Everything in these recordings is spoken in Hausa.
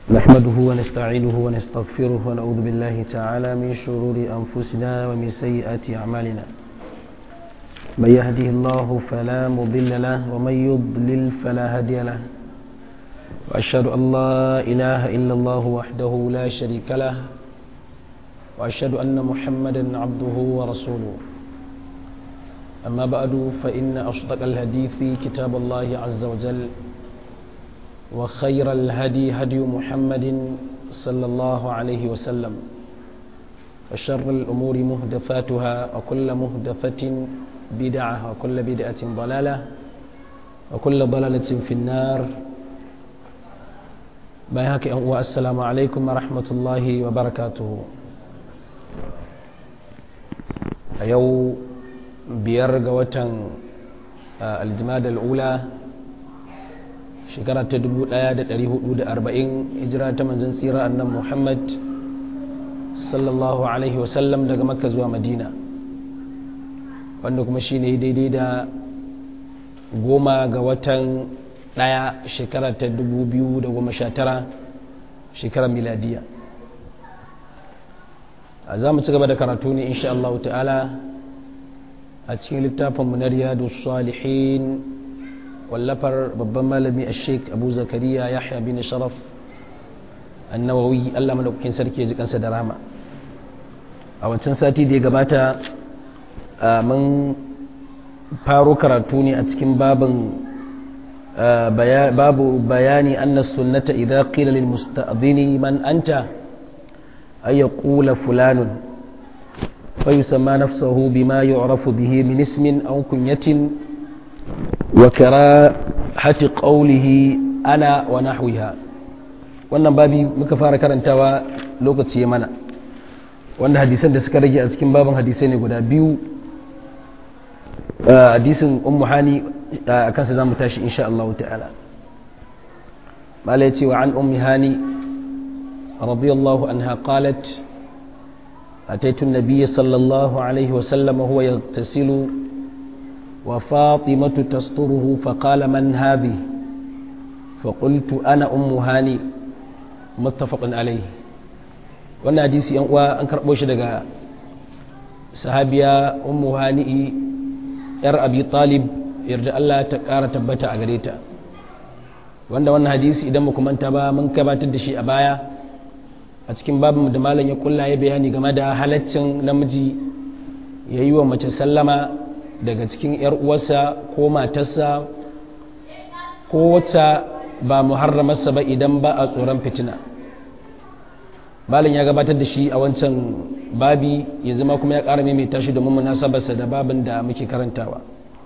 نحمده ونستعينه ونستغفره ونعوذ بالله تعالى من شرور أنفسنا ومن سيئات أعمالنا من يهده الله فلا مضل له ومن يضلل فلا هادي له وأشهد أن لا إله إلا الله وحده لا شريك له وأشهد أن محمدا عبده ورسوله أما بعد فإن أصدق الحديث كتاب الله عز وجل وخير الهدي هدي محمد صلى الله عليه وسلم وشر الأمور مهدفاتها وكل مهدفة بدعة وكل بدعة ضلالة وكل ضلالة في النار بايهاك السلام عليكم ورحمة الله وبركاته يو بيرغ وتن الجماد الأولى shekara ta 1440 hijira ta manzan tsira annan muhammad sallallahu alaihi wasallam daga makka zuwa madina wanda kuma shi ne daidai da goma ga watan daya shekara ta 2019 shekarar miladiya a za mu ci gaba da karatu ne insha Allah ta'ala a cikin littafinmu na riyadu salihin wallafar babban malami a sheik abu zakariya yahya bin sharaf annawawi allah madaukakin sarki ya ji kansa da rama a wancan sati da ya gabata mun faro karatu ne a cikin babin babu bayani anna sunnata idza qila lil musta'dhini man anta ay yaqula fulanun فيسمى نفسه بما يعرف به من اسم أو كنية وكراهة قوله أنا ونحوها wannan babi muka fara karantawa lokaci ya mana wanda hadisan da suka rage a cikin babin hadisai ne guda biyu hadisin ummu hani a kansa za mu tashi insha Allah ta'ala mala ya ce wa an ummi hani radiyallahu anha qalat أتيت النبي صلى الله عليه وسلم وهو يغتسل وفاطمة تستره فقال من هذه فقلت أنا أم هاني متفق عليه wannan hadisi yan uwa an karɓo shi daga sahabiya ummu hani'i yar abi talib yarda Allah ta ƙara tabbata a gare ta wanda wannan hadisi idan mu manta ba mun gabatar da shi a baya a cikin babin da malam ya kulla ya bayani game da halaccin namiji ya yi wa mace sallama daga cikin 'yar uwarsa ko matarsa ko wacce ba muharramarsa ba idan ba a tsoron fitina malam ya gabatar da shi a wancan babi ya zama kuma ya ƙara maimaita shi domin munasabarsa da babin da muke karantawa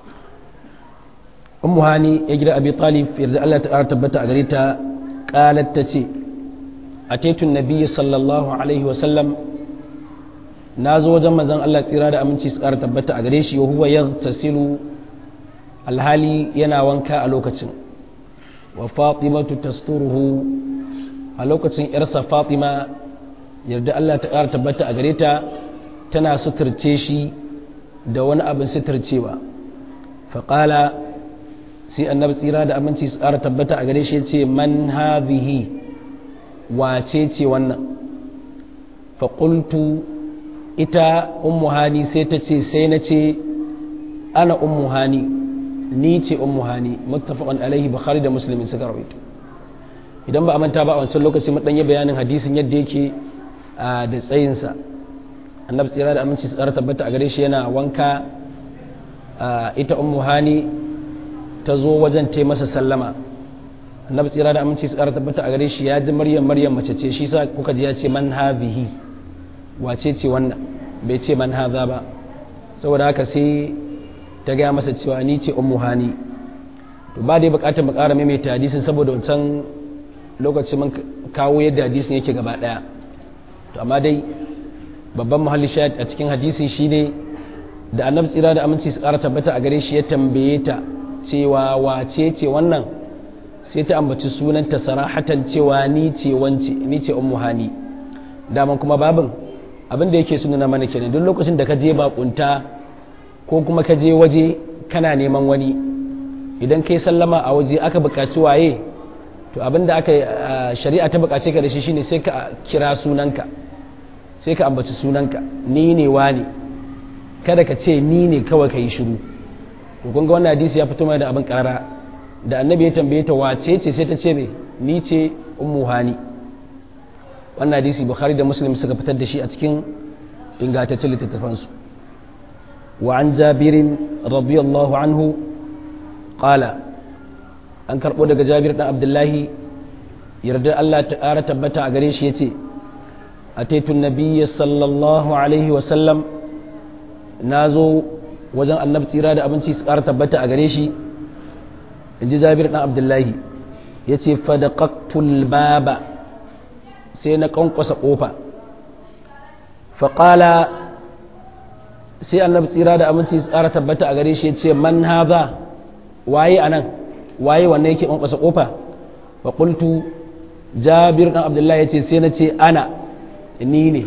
ummu hani ya gida abi talib yarda Allah ta ƙara tabbata a gare ta ƙalat ta ce أتيت النبي صلى الله عليه وسلم نازو وجم زن الله تيرا da aminci su ƙara tabbata a gare shi wa huwa yaghtasilu alhali yana wanka a lokacin wa fatimatu tasturuhu a lokacin yarsa fatima yarda Allah ta ƙara tabbata a gare ta tana suturce shi da wani abin suturcewa faƙala sai annabi tsira da aminci su ƙara tabbata a gare shi ya ce man hadhihi wace ce wannan faƙultu ita ummu hani sai ta ce sai na ce ana ummu hani ni ce ummu hani muttafaqan alaihi bukhari da muslimin suka rawaito idan ba a manta ba a wancan lokaci mun dan yi bayanin hadisin yadda yake da tsayinsa annabi tsira da aminci su tabbata a gare shi yana wanka ita ummu hani ta zo wajen ta masa sallama annabi tsira da aminci su ƙara tabbata a gare shi ya ji maryam maryam mace ce shi sa kuka ji ya ce man hadhihi wace ce wannan bai ce man hadha ba saboda haka sai ta gaya masa cewa ni ce ummu hani to ba dai bukatar mu ƙara maimaita hadisin saboda wancan lokacin mun kawo yadda hadisin yake gaba daya to amma dai babban muhalli shahid a cikin hadisin shine da annabi tsira da aminci su ƙara tabbata a gare shi ya tambaye ta cewa wace ce wannan sai ta ambaci sunanta sarahatan cewa ni ce wance ni ce ummu hani daman kuma babin abin da yake sunana mana kenan duk lokacin da ka je bakunta ko kuma ka je waje kana neman wani idan kai sallama a waje aka buƙaci waye to abinda aka shari'a ta bukace ka da shi shine sai ka kira sunanka sai ka ambaci sunanka ni ne wani kada ka ce ni ne kawai ka yi shiru to kun ga wannan hadisi ya fito mai da abin karara da annabi ya tambaye ta wace ce sai ta ce me ni ce ummu hani wannan hadisi bukhari da muslim suka fitar da shi a cikin ingantaccen littattafansu wa an jabirin radiyallahu anhu qala an karbo daga jabir dan abdullahi yarda Allah ta ƙara tabbata a gare shi yace ataitu nabiyya sallallahu alaihi wa sallam nazo wajen annabi tsira da abinci su ƙara tabbata a gare shi inji jabir dan abdullahi yace fadaqaqtul baba sai na kankwasa kofa faƙala sai annabi tsira da aminci tsara tabbata a gare shi ya ce man haza waye a nan waye wannan yake kankwasa kofa wa qultu jabir dan abdullahi ya ce sai na ce ana ni ne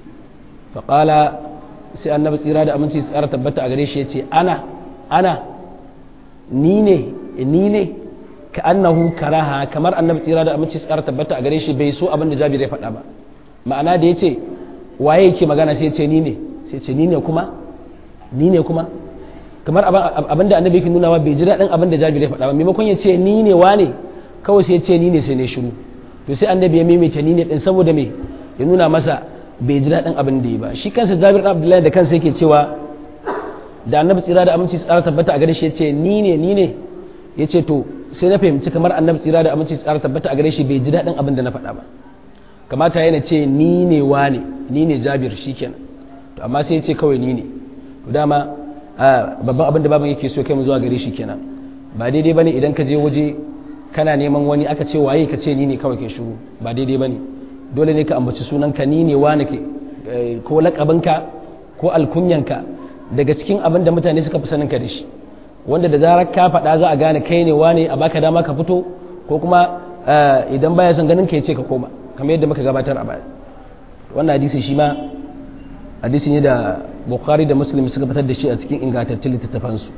faƙala sai annabi tsira da aminci tsara tabbata a gare shi ya ce ana ana ni ne ni ne ka annahu karaha kamar annabi tsira da aminci tsara tabbata a gare shi bai so abin da jabir ya faɗa ba ma'ana da ya ce waye yake magana sai ce ni ne sai ce ni ne kuma ni ne kuma kamar abin da annabi yake nuna wa bai ji daɗin abin da jabir ya faɗa ba maimakon ya ce ni ne wane kawai sai ya ce ni ne sai ne shiru to sai annabi ya maimaita ni ne din saboda me ya nuna masa bai ji daɗin abin da ya ba shi kansa jabir ɗan abdullahi da kansa yake cewa da annabi tsira da aminci tsara tabbata a gare shi ya ce ni ne ni ne ya ce to sai na fahimci kamar annabi tsira da aminci tsara tabbata a gare shi bai ji daɗin abin da na faɗa ba kamata yana ce ni ne wane ni ne jabir shikenan to amma sai ya ce kawai ni ne to dama babban abin da baban yake so kai mu zuwa gare shi kenan ba daidai bane idan ka je waje kana neman wani aka ce waye ka ce ni ne kawai ke shiru ba daidai bane dole ne ka ambaci sunanka ni ne wane ke ko lakabinka ko alkunyanka daga cikin abin da mutane suka fi sanin ka da shi wanda da zarar ka faɗa za a gane kai ne wane a baka dama ka fito ko kuma idan baya son ganin ka ya ce ka koma kamar yadda muka gabatar a baya wannan hadisi shi ma hadisi ne da bukhari da muslim suka fitar da shi a cikin ingantattun littattafansu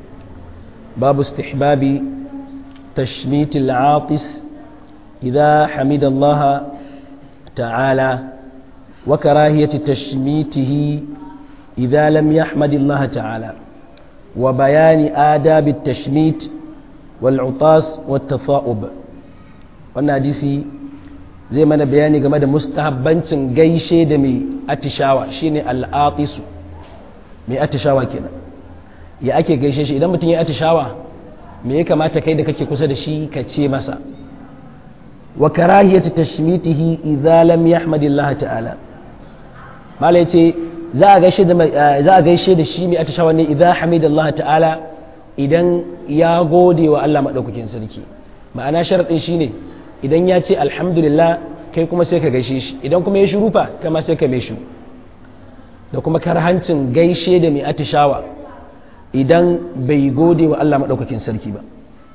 babu istihbabi tashmit al-atis idha hamida Allah ta'ala wa karahiyati tashmitihi idha lam yahmad Allah ta'ala wa bayani adab at-tashmit wal-utas wat-tafa'ub wannan hadisi zai mana bayani game da mustahabbancin gaishe da mai atishawa shine al'atisu mai atishawa kenan ya ake gaishe shi idan mutum ya atishawa me ya kamata kai da kake kusa da shi ka ce masa wa karahiyatu tashmitihi idza lam yahmadillah ta'ala malai ce za a gaishe da za a gaishe da shi mai atishawa ne idza hamidallah ta'ala idan ya gode wa Allah madaukakin sarki ma'ana sharadin shine idan ya ce alhamdulillah kai kuma sai ka gaishe shi idan kuma ya shiru fa kama sai ka mai shiru da kuma karhancin gaishe da mai atishawa idan bai gode wa Allah maɗaukakin sarki ba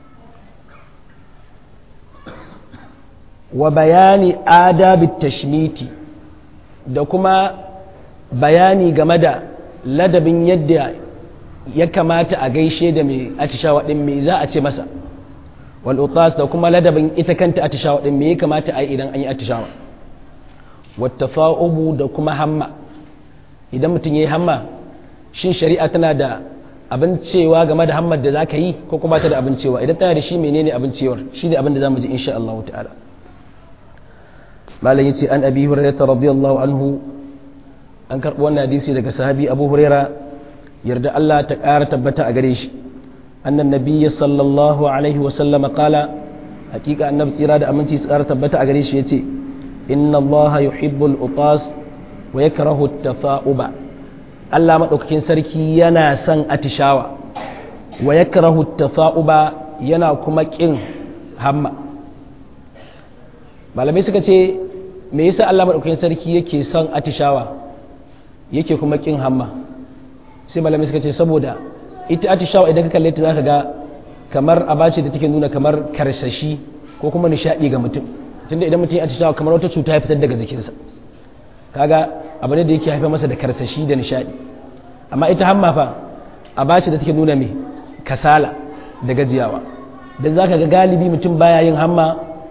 wa bayani adabi tashmiti da kuma bayani game da ladabin yadda ya kamata a gaishe da mai atishawa ɗin mai za a ce masa wal'utas da kuma ladabin ita kanta atishawa ɗin me ya kamata a yi idan an yi atishawa wata fa'ubu da kuma hamma idan mutum ya yi hamma shin shari'a tana da abin cewa game da hammar da za ka yi ko kuma ta da abin cewa idan tana da shi menene abin cewar shi ne abin da za mu ji insha Allah ta'ala malam yace an abi hurairah radiyallahu anhu an karɓi wannan hadisi daga sahabi abu hurairah yarda Allah ta ƙara tabbata a gare shi أن النبي صلى الله عليه وسلم قال حقيقة النبي سيرا أمنتي سكارة تبتا أغريش يتي إن الله يحب الأطاس ويكره التفاؤب Allah maɗaukakin sarki yana son atishawa wa ya karahu tafa'uba yana kuma ƙin hamma malamai suka ce me yasa Allah maɗaukakin sarki yake son atishawa yake kuma ƙin hamma sai malamai suka ce saboda ita atishawa idan ka kalle ta zaka ga kamar abace da take nuna kamar karsashi ko kuma nishadi ga mutum tunda idan mutum ya atishawa kamar wata cuta ya fitar daga jikinsa kaga abu ne da yake haifar masa da karsashi da nishadi amma ita hamma fa abace da take nuna me kasala da gajiyawa dan zaka ga galibi mutum baya yin hamma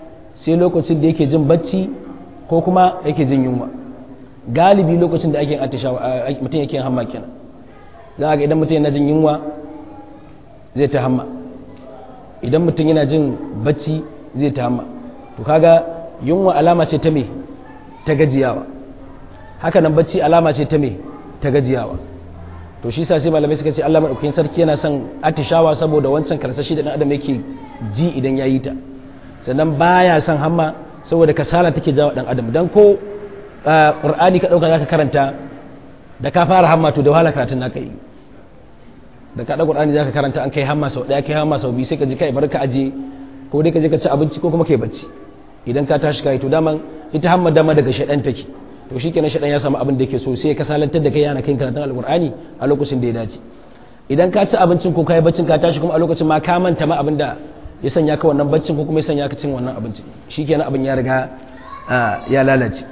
sai lokacin da yake jin bacci ko kuma yake jin yunwa galibi lokacin da ake atishawa mutum yake hamma kenan za ga idan mutum yana jin yunwa zai ta hamma idan mutum yana jin bacci zai ta hamma to kaga yunwa alama ce ta me ta gajiyawa haka nan bacci alama ce ta me ta gajiyawa to shi sa sai malamai suka ce Allah madaukakin sarki yana son atishawa saboda wancan karsashi da dan adam yake ji idan yayi ta sannan baya son hamma saboda kasala take jawo dan adam dan ko qur'ani ka dauka zaka karanta da ka fara hamma to da wahala karatun naka yi da ka da qur'ani zaka karanta an kai hamma sau daya kai hamma sau biyu sai ka ji kai barka aje ko dai ka je ka ci abinci ko kuma kai bacci idan ka tashi kai to daman ita hamma dama daga shaɗan take to shi kenan shaɗan ya samu abin da yake so sai ya kasalantar da kai yana kai karatun alƙur'ani a lokacin da ya dace idan ka ci abincin ko ka yi baccin ka tashi kuma a lokacin ma ka manta ma abin da ya sanya ka wannan baccin ko kuma ya sanya ka cin wannan abincin shi kenan abin ya riga ya lalace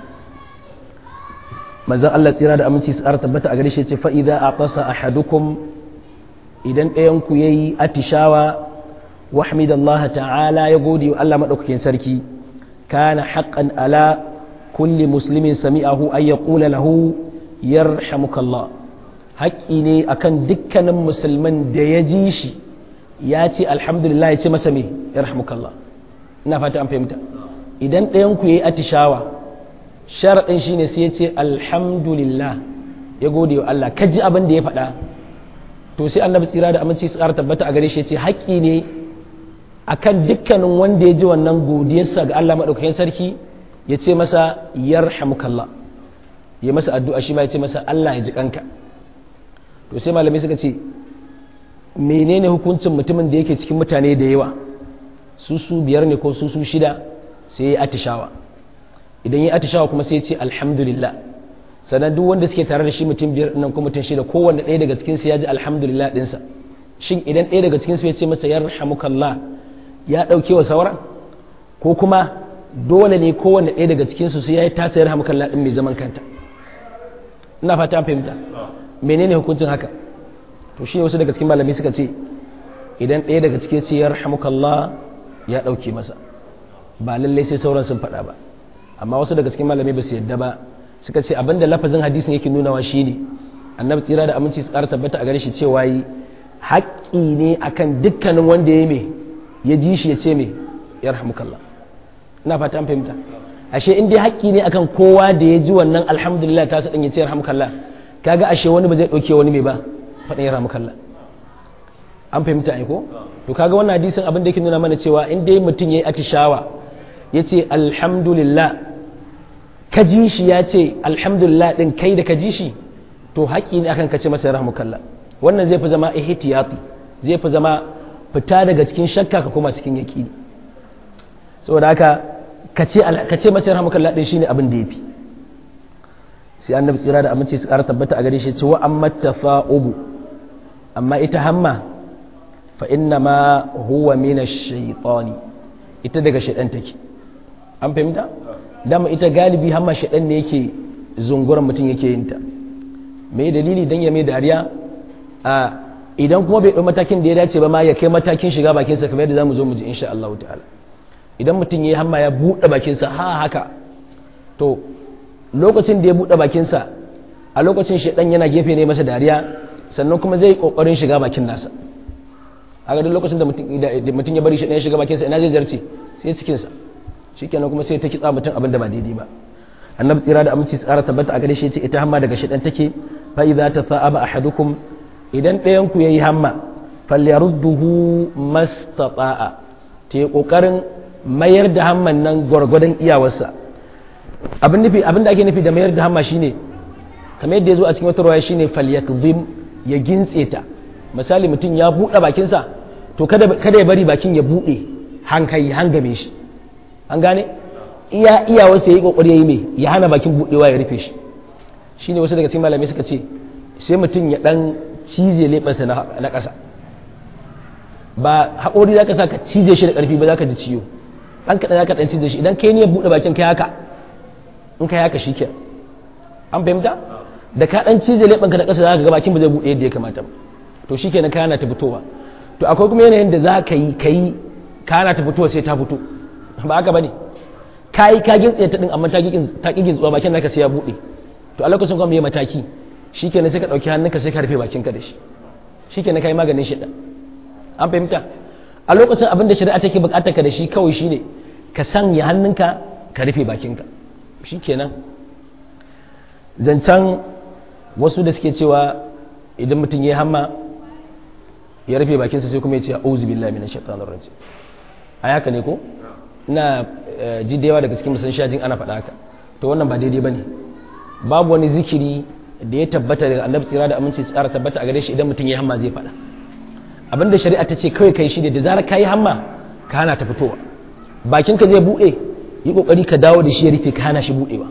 manzon Allah tsira da aminci su tabbata a gare shi ce fa idza aqasa ahadukum idan ɗayan ku yayi atishawa wahmidallaha ta'ala ya gode wa Allah madaukakin sarki kana haqqan ala kulli muslimin sami'ahu ay yaqula lahu yarhamukallah haƙƙi ne akan dukkanin musulman da ya ji shi ya ce alhamdulillah ya ce masa me yarhamukallah ina fata an fahimta idan ɗayan ku yayi atishawa sharaɗin shine sai ya ce alhamdulillah ya gode wa Allah ka ji abin da ya faɗa to sai annabi tsira da aminci su ƙara tabbata a gare shi ya ce haƙƙi ne akan dukkanin wanda ya ji wannan godiyarsa ga Allah maɗaukakin sarki ya ce masa yarhamukallah ya masa addu'a shi ma ya ce masa Allah ya ji kanka to sai malamai suka ce menene hukuncin mutumin da yake cikin mutane da yawa su su biyar ne ko su su shida sai ya atishawa idan ya atishawa kuma sai ya ce alhamdulillah sannan duk wanda suke tare da shi mutum biyar nan ko mutum shida kowanne ɗaya daga cikinsu ya ji alhamdulillah ɗinsa shin idan ɗaya daga cikinsu ya ce masa yarhamukallah ya ɗauke wa sauran ko kuma dole ne kowanne ɗaya daga cikinsu sai ya yi tasayar hamukalla ɗin mai zaman kanta ina fata an fahimta menene hukuncin haka to shi wasu daga cikin malamai suka ce idan ɗaya daga cikin ce ya rahamukalla ya ɗauke masa ba lallai sai sauran sun faɗa ba amma wasu daga cikin malamai ba su yadda ba suka ce abinda lafazin hadisin yake nunawa shine annabi tsira da aminci su ƙara tabbata a gare shi cewa yi haƙƙi ne akan dukkanin wanda ya me ya ji shi ya ce me ya rahamukallah ina fata an fahimta ashe in dai haƙƙi ne akan kowa da ya ji wannan alhamdulillah ta sadin ya ce rahmukallah kaga ashe wani ba zai ɗauke wani mai ba faɗin ya rahmukallah an fahimta ai ko to kaga wannan hadisin abin da yake nuna mana cewa in dai mutum yayi atishawa ya ce alhamdulillah ka ji shi ya ce alhamdulillah din kai da ka ji shi to haƙƙi ne akan ka ce masa rahmukallah wannan zai fi zama ihtiyati zai fi zama fita daga cikin shakka ka koma cikin yaƙini saboda haka ka ce masa rahmukallah din shine abin da yafi sai annabi tsira da aminci su ƙara tabbata a gare shi ce wa amma tafa'ubu amma ita hamma fa inna ma huwa min ash-shaytani ita daga shaytan take an fahimta dama ita galibi hamma shaytan ne yake zunguran mutum yake yin ta me dalili dan ya mai dariya a idan kuma bai ɗau matakin da ya dace ba ma ya kai matakin shiga bakinsa kamar yadda zamu zo mu ji insha Allah ta'ala idan mutum ya hamma ya buɗe bakinsa ha haka to lokacin da ya buɗe bakinsa a lokacin shaɗan yana gefe ne masa dariya sannan kuma zai ƙoƙarin shiga bakin nasa a ga duk lokacin da mutum ya bari shaɗan ya shiga bakinsa ina zai zarce sai cikinsa shikenan kuma sai ta kitsa mutum abin da ba daidai ba annabi tsira da aminci tsara tabbata a gare shi ce ita hamma daga shaɗan take fa idza tasaba ahadukum idan ɗayan ku yayi hamma falyarudduhu mastata'a ta yi ƙoƙarin mayar da hamman nan gwargwadon iyawarsa abin nufi abin da ake nufi da mayar da hamma shine kamar yadda ya zo a cikin wata rawaya shine falyakzim ya gintse ta misali mutum ya buɗe bakinsa to kada kada ya bari bakin ya buɗe hankali hangame shi an gane iya iyawarsa yayi kokari yayi me ya hana bakin buɗewa ya rufe shi shine wasu daga cikin malamai suka ce sai mutum ya dan cize leɓarsa na ƙasa ba haƙori za ka sa ka cije shi da ƙarfi ba za ka ji ciwo ɗan kaɗan za ka ɗan cije shi idan kai ne ya buɗe bakin kai haka in kai haka shi ke an fahimta da ka ɗan cije leɓanka da ƙasa za ka ga bakin ba zai buɗe yadda ya kamata ba to shi kenan kana ta fitowa to akwai kuma yanayin da za ka yi ka yi kana ta fitowa sai ta fito ba haka ba ne kai ka gintse ta din amma ta ki gintsuwa bakin naka sai ya bude to a lokacin kuma me mataki shikenan sai ka dauki hannunka sai ka rufe bakinka da shi shikenan kai maganin shi an fahimta a lokacin abin da shari'a take bukatar ka da shi kawai shine ka sanya hannunka ka rufe bakinka shikenan zancen wasu da suke cewa idan mutum ya hamma ya rufe bakinsa sai kuma ya ce auzu billahi minash shaitanir rajim ai haka ne ko ina ji da yawa daga cikin musan shajin ana faɗa haka to wannan ba daidai bane babu wani zikiri da ya tabbata daga annabi tsira da aminci tsara tabbata a gare shi idan mutum ya hamma zai faɗa abinda shari'a ta ce kawai kai shi ne da zarar kayi hamma ka hana ta fitowa bakinka zai buɗe yi kokari ka dawo da shi ya rufe ka hana shi buɗewa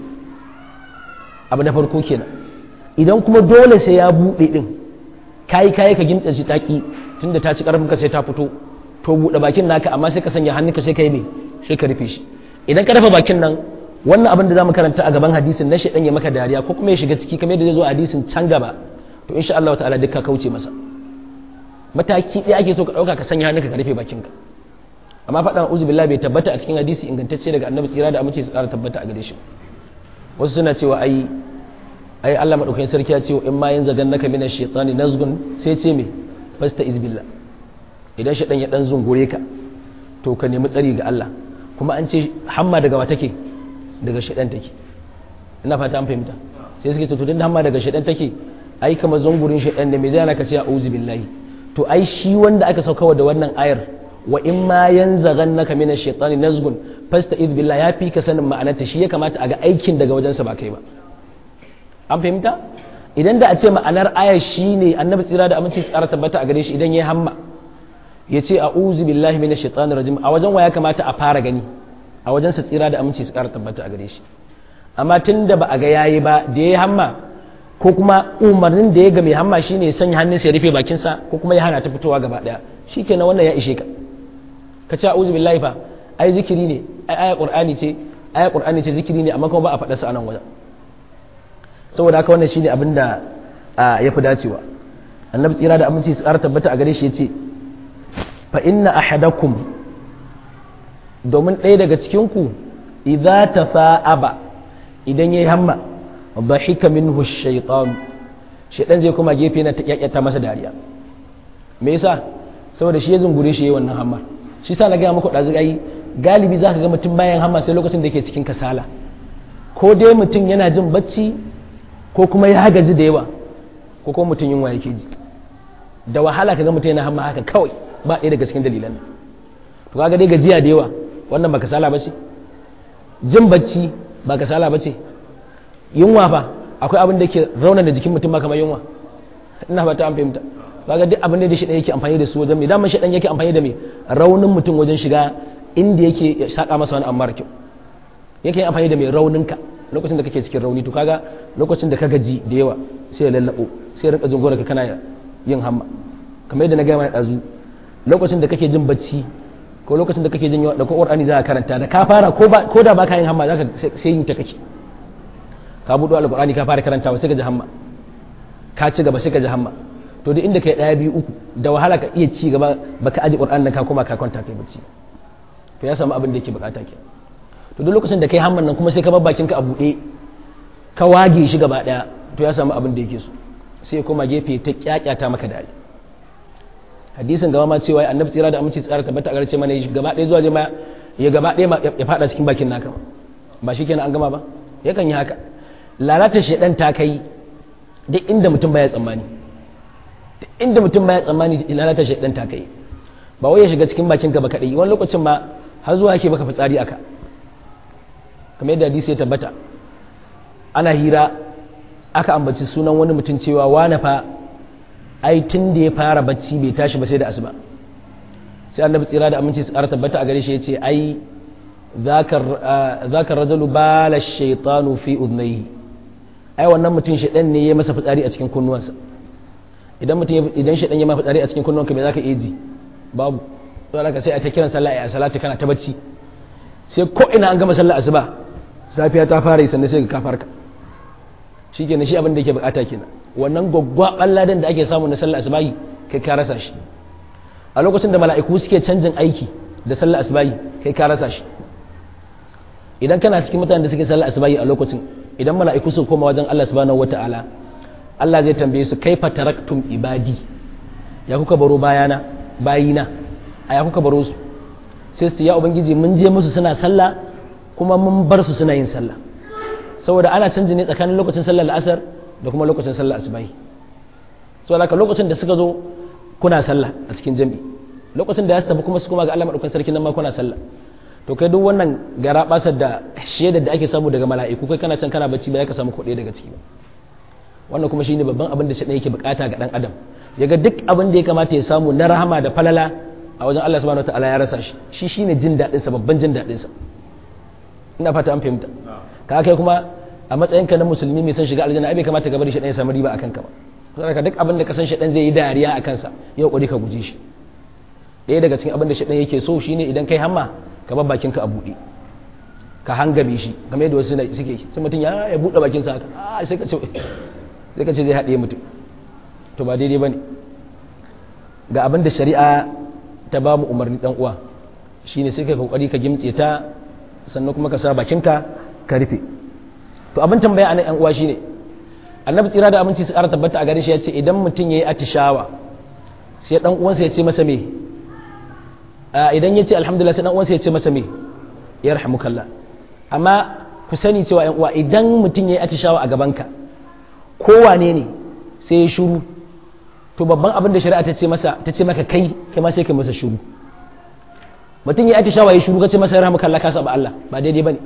abu na farko kenan idan kuma dole sai ya buɗe din kayi kayi ka gimtsa shi taki tunda ta ci karfin ka sai ta fito to buɗe bakin naka amma sai ka sanya hannunka sai ka yi mai sai ka rufe shi idan ka rufe bakin nan wannan abin da zamu karanta a gaban hadisin na shedan ya maka dariya ko kuma ya shiga ciki kamar yadda zai zo a hadisin can gaba to insha Allah ta'ala duk ka kauce masa mataki ɗaya ake so ka ɗauka ka sanya hannunka ka rufe bakinka amma faɗan uzu billah bai tabbata a cikin hadisi ingantacce daga annabi tsira da amince su ƙara tabbata a gare shi wasu suna cewa ai ai Allah madaukakin sarki ya ce in ma yin zagan naka mina shaytani nazgun sai ce me fasta izbillah idan shaytan ya dan zungure ka to ka nemi tsari ga Allah kuma an ce hamma daga wa take daga shaytan take ina fata an fahimta sai suke to tun da hamma daga shaytan take ai kamar zungurin shaytan ne me zai ana ka ce a'udhu billahi to ai shi wanda aka saukawa da wannan ayar wa in ma yanzaghannaka min ash-shaytani nazgun fasta'id billah ya fi ka sanin ma'anarta shi ya kamata a ga aikin daga wajensa ba kai ba an fahimta idan da a ce ma'anar ayar shine annabi tsira da aminci tsara tabbata a gare shi idan ya hamma ya ce a'udhu billahi minash shaitanir rajim a wajen wa ya kamata a fara gani a wajen sa tsira da aminci tsara tabbata a gare shi amma tunda ba a ga yayi ba da ya hamma ko kuma umarnin da ya ga mai hamma shine ya sanya hannunsa ya rufe bakinsa ko kuma ya hana ta fitowa gaba daya shikenan wannan ya ishe ka ka ce a'udhu billahi fa ai zikiri ne ai aya qur'ani ce aya qur'ani ce zikiri ne amma kuma ba a faɗa sa anan wajen saboda haka wannan shine abin da ya fi dacewa annabi tsira da aminci su ƙara tabbata a gare shi ya ce fa inna ahadakum domin ɗaya daga cikinku idza tafa'aba idan yayi hamma dhahika minhu ash-shaytan shaytan zai kuma gefe na ta kyakyata masa dariya me yasa saboda shi ya zungure shi yayin wannan hamma shi sa na ga muku dazu ai galibi zaka ga mutum bayan hamma sai lokacin da yake cikin kasala ko dai mutum yana jin bacci ko kuma ya gaji da yawa ko kuma mutum yunwa yake ji da wahala ka ga mutum yana hamma haka kawai ba ɗaya daga cikin dalilan to kaga dai gajiya da yawa wannan ba kasala ba ce jin bacci ba kasala ba ce yunwa fa akwai abin da ke raunar da jikin mutum ba kamar yunwa ina fata an fahimta kaga duk abin da shi ɗan yake amfani da su wajen mai daman shi ɗan yake amfani da mai raunin mutum wajen shiga inda yake saka masa wani amma kyau yake amfani da mai rauninka lokacin da kake cikin rauni to kaga lokacin da ka gaji da yawa sai ya lallabo sai ya rinka zungura ka kana yin hamma kamar yadda na gaya mai ɗazu lokacin da kake jin bacci ko lokacin da kake jin yawa da ko qur'ani za ka karanta da ka fara ko da baka yin hamma zaka sai yin ta kake ka buɗo alqur'ani ka fara karantawa sai ka ji hamma ka ci gaba sai ka ji hamma to duk inda kai ɗaya biyu uku da wahala ka iya ci gaba baka aji qur'ani nan ka koma ka kwanta kai bacci to ya samu abin da yake bukata ke to duk lokacin da kai hamman nan kuma sai ka bar bakin ka a buɗe ka wage shi gaba ɗaya to ya samu abin da yake so sai ya koma gefe ta kyakyata maka dare hadisin gaba ma cewa annabi tsira da aminci tsara tabbata a garce mana gaba ɗaya zuwa ma ya gaba ɗaya ya fada cikin bakin naka ba shi kenan an gama ba yakan yi haka lalata shedan ta kai duk inda mutum baya tsammani duk inda mutum baya tsammani lalata shedan ta kai ba wai ya shiga cikin bakin ka ba kadai wani lokacin ma har zuwa yake baka fitsari aka kamar yadda hadisi ya tabbata ana hira aka ambaci sunan wani mutum cewa wane fa ai tun da ya fara bacci bai tashi ba sai da asuba sai annabi tsira da aminci su ƙara tabbata a gare shi ya ce ai zakar rajulu bala shaitanu fi udnaihi ai wannan mutum shaidan ne ya masa fitsari a cikin kunnuwansa idan mutum idan shaidan ya masa fitsari a cikin kunnuwanka bai zaka iya ji babu sai ka sai a ta kiran sallah a salati kana ta bacci sai ko ina an gama sallah asuba safiya ta fara yi sannan sai ka farka shi kenan shi abin da yake bukata kenan wannan gwaggwaban ladan da ake samu na sallah asubahi kai ka rasa shi a lokacin da mala'iku suke canjin aiki da sallah asubahi kai ka rasa shi idan kana cikin mutanen da suke sallar asubahi a lokacin idan mala'iku sun koma wajen Allah subhanahu wata'ala Allah zai tambaye su kaifa taraktum ibadi ya kuka baro bayana bayina a ya kuka baro su sai su ya ubangiji mun je musu suna sallah kuma mun bar su suna yin sallah saboda ana canji ne tsakanin lokacin sallar la'asar da kuma lokacin sallar asubahi saboda haka lokacin da suka zo kuna sallah a cikin jami'i lokacin da ya tafi kuma su kuma ga Allah madaukakin sarki nan ma kuna sallah to kai duk wannan gara basar da shaidar da ake samu daga mala'iku kai kana can kana bacci ba ya ka samu kuɗi daga ciki ba wannan kuma shine babban abin da shaɗan yake bukata ga dan adam ya ga duk abin da ya kamata ya samu na rahama da falala a wajen Allah subhanahu wataala ya rasa shi shi shine jin daɗin sa babban jin daɗin sa ina fata an fahimta ka kai kuma a matsayin ka na musulmi mai son shiga aljanna ai bai kamata ka bari shaɗan ya samu riba akan ka ba saboda duk abin da ka san shaɗan zai yi dariya akan sa yau kokari ka guje shi ɗaya daga cikin abin da shaɗan yake so shine idan kai hamma ka bar bakinka a buɗe ka hangame shi game da wasu suke sai mutum ya ya buɗe bakinsa haka a sai ka ce sai ka ce zai haɗe mutum to ba daidai bane ga abin da shari'a ta ba mu umarni dan uwa shine sai ka kokari ka gimtse ta sannan kuma ka sa bakinka ka rufe to abin tambaya anan yan uwa shine annabi tsira da aminci su ƙara tabbata a gare shi ya ce idan mutum yayi atishawa sai dan uwansa ya ce masa me idan ya ce alhamdulillah sai dan uwansa ya ce masa me ya rahamukallah amma ku sani cewa yan uwa idan mutum ya yi atishawa a gabanka kowane ne sai ya shuru to babban abin da shari'a ta ce masa ta ce maka kai kai ma sai kai masa shuru mutum ya yi atishawa ya shuru ka ce masa ya rahamukallah ka saba Allah ba daidai bane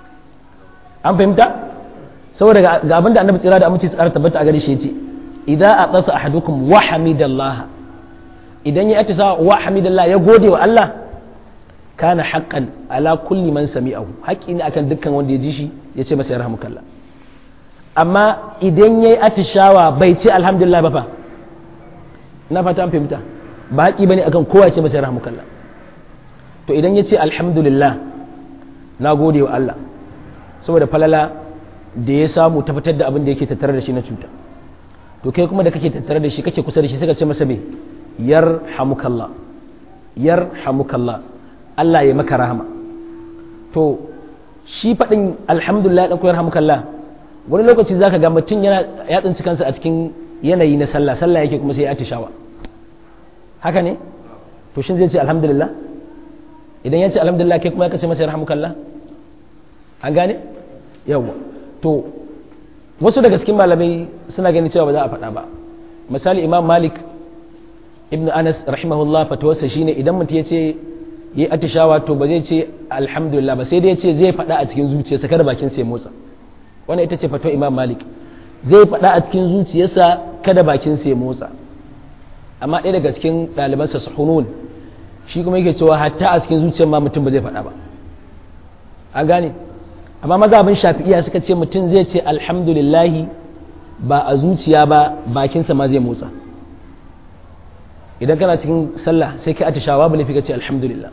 an fahimta saboda ga abin da annabi tsira da aminci tsara tabbata a gare shi ya ce idza aqasa ahadukum wa hamidallaha idan ya atisa wa hamidallah ya gode wa Allah kana haqqan ala kulli man sami'ahu haƙƙi ne akan dukkan wanda ya ji shi ya ce masa yarhamukallah amma idan yayi atishawa bai ce alhamdulillah ba fa na fata an fahimta ba haƙƙi bane akan kowa ya ce masa yarhamukallah to idan ya ce alhamdulillah na gode wa Allah saboda falala da ya samu ta fitar da abin da yake tattare da shi na cuta to kai kuma da kake tattare da shi kake kusa da shi sai ka ce masa me yarhamukallah yarhamukallah Allah ya maka rahama to shi faɗin alhamdulillah ɗan yarhamukallah wani lokaci zaka ga mutum yana ya tsinci kansa a cikin yanayi na sallah sallah yake kuma sai ya atishawa haka ne to shin zai ce alhamdulillah idan ya ce alhamdulillah kai kuma ya kace masa yarhamukallah an gane yawa to wasu daga cikin malamai suna ganin cewa ba za a faɗa ba misali imam malik ibn anas rahimahullah fatawarsa shine idan mutum ya ce yi atishawa to ba zai ce alhamdulillah ba sai dai ya ce zai faɗa a cikin zuciyarsa kada bakin sa ya motsa wannan ita ce fatawar imam malik zai faɗa a cikin zuciyarsa kada bakin sa ya motsa amma ɗaya daga cikin ɗalibansa suhunun shi kuma yake cewa hatta a cikin zuciyar ma mutum ba zai faɗa ba an gane amma mazhabin shafi'iya suka ce mutum zai ce alhamdulillahi ba a zuciya ba bakinsa ma zai motsa idan kana cikin sallah sai kai atishawa ba laifi ka ce alhamdulillah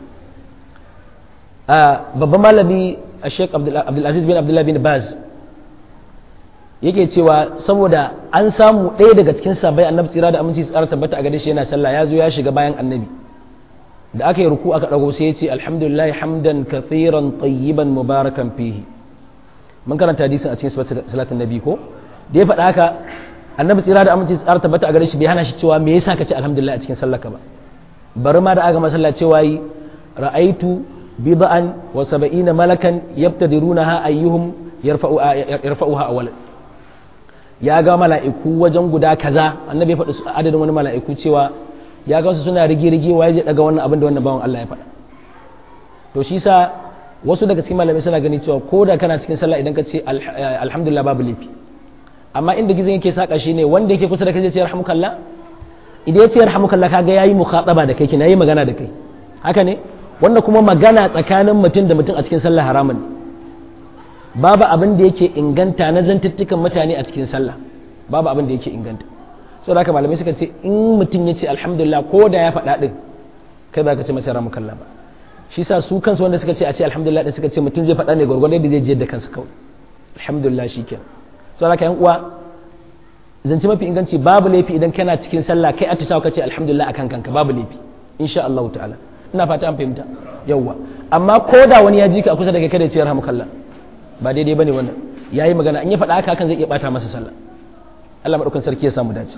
babban malami a sheik abdulaziz bin abdullahi bin baz yake cewa saboda an samu ɗaya daga cikin sabai annabi tsira da aminci tsara tabbata a gare shi yana sallah ya zo ya shiga bayan annabi da aka yi ruku aka ɗago sai ya ce alhamdulillah hamdan kathiran tayyiban mubarakan fihi mun karanta hadisin a cikin salatin nabi ko da ya faɗa haka annabi tsira da aminci tsara tabbata a gare shi bai hana shi cewa me yasa ka ce alhamdulillah a cikin sallarka ba bari ma da aka masalla cewa yi ra'aitu bid'an wa sab'ina malakan yabtadirunaha ayyuhum yarfa'u yarfa'uha awwalan ya ga mala'iku wajen guda kaza annabi ya faɗi adadin wani mala'iku cewa ya ga su suna rige-rige wa ya daga wannan abin da wannan bawan Allah ya faɗa to shi sa wasu daga cikin malamai suna gani cewa ko da kana cikin sallah idan ka ce alhamdulillah babu laifi amma inda gizon yake saka shi ne wanda yake kusa da kai zai ce yarhamukallah idan ya ce yarhamukallah kaga yayi mukhataba da kai kina yayi magana da kai haka ne wanda kuma magana tsakanin mutum da mutum a cikin sallah haramun babu abin da yake inganta na zantuttukan mutane a cikin sallah babu abin da yake inganta saboda haka malamai suka ce in mutum ya ce alhamdulillah ko da ya faɗa ɗin kai ba ka ce masa yarhamukallah ba shi sa su kansu wanda suka ce a ce alhamdulillah din suka ce mutum zai faɗa ne gwargwadon da zai je da kansa kawai alhamdulillah shikenan sau haka yan uwa zance mafi inganci babu laifi idan kana cikin sallah kai atishawa kace alhamdulillah akan kanka babu laifi insha Allah ta'ala ina fata an fahimta yawwa amma ko da wani ya ji ka a kusa da kai kada ya ce yarhamukallah ba daidai bane wannan yayi magana in ya faɗa haka hakan zai iya bata masa sallah Allah madaukakin sarki ya samu dace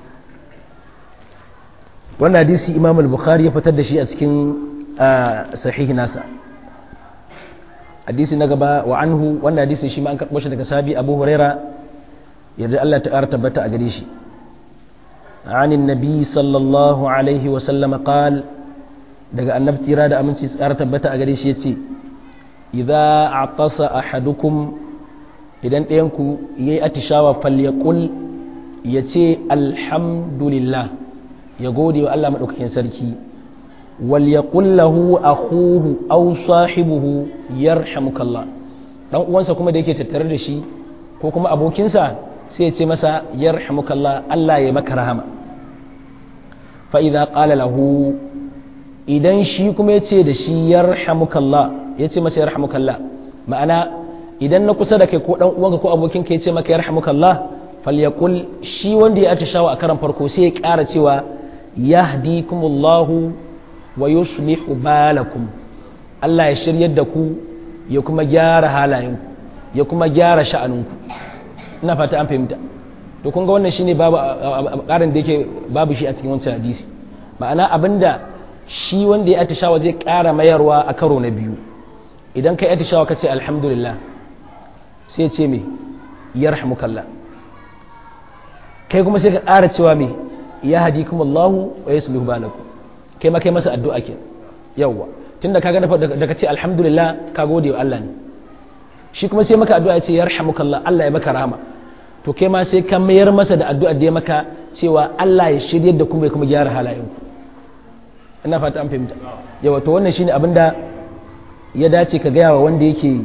wannan hadisi Imam al-Bukhari ya fitar da shi a cikin sahihi nasa hadisi na gaba wa anhu wannan hadisi shi ma an karɓo shi daga sabi Abu Huraira yadda Allah ta ƙara tabbata a gare shi عن النبي صلى الله عليه وسلم قال daga annabi tsira da aminci tsara tabbata a gare shi yace idza atasa ahadukum idan ɗayan ku yayi atishawa falyaqul yace alhamdulillah ya gode wa Allah madaukakin sarki wal yaqul lahu akhuhu aw sahibuhu yarhamukallah dan uwansa kuma da yake tattare da shi ko kuma abokinsa sai ya ce masa yarhamukallah Allah ya maka rahama fa idza qala lahu idan shi kuma ya ce da shi yarhamukallah ya ce masa yarhamukallah ma'ana idan na kusa da kai ko dan uwanka ko abokinka ya ce maka yarhamukallah falyaqul shi wanda ya atishawa a karan farko sai ya ƙara cewa yahdikumullahu wa yuslihu balakum Allah ya shiryar da ku ya kuma gyara halayenku ya kuma gyara sha'aninku ina fata an fahimta to kun ga wannan shine babu ƙarin da yake babu shi a cikin wancan hadisi ma'ana abinda shi wanda ya atishawa zai ƙara mayarwa a karo na biyu idan kai atishawa ka ce alhamdulillah sai ce me yarhamukallah kai kuma sai ka ƙara cewa me ya hadi kuma Allahu wa yasluhu balakum kai ma kai masa addu'a ke yawwa tunda kaga da ka ce alhamdulillah ka gode wa Allah ne shi kuma sai maka addu'a ya ce yarhamukallah Allah ya maka rahama to kai ma sai ka mayar masa da addu'a da ya maka cewa Allah ya shiryar da kuma ya kuma gyara halayenku ina fata an fahimta yawa to wannan shine abinda ya dace ka gaya wa wanda yake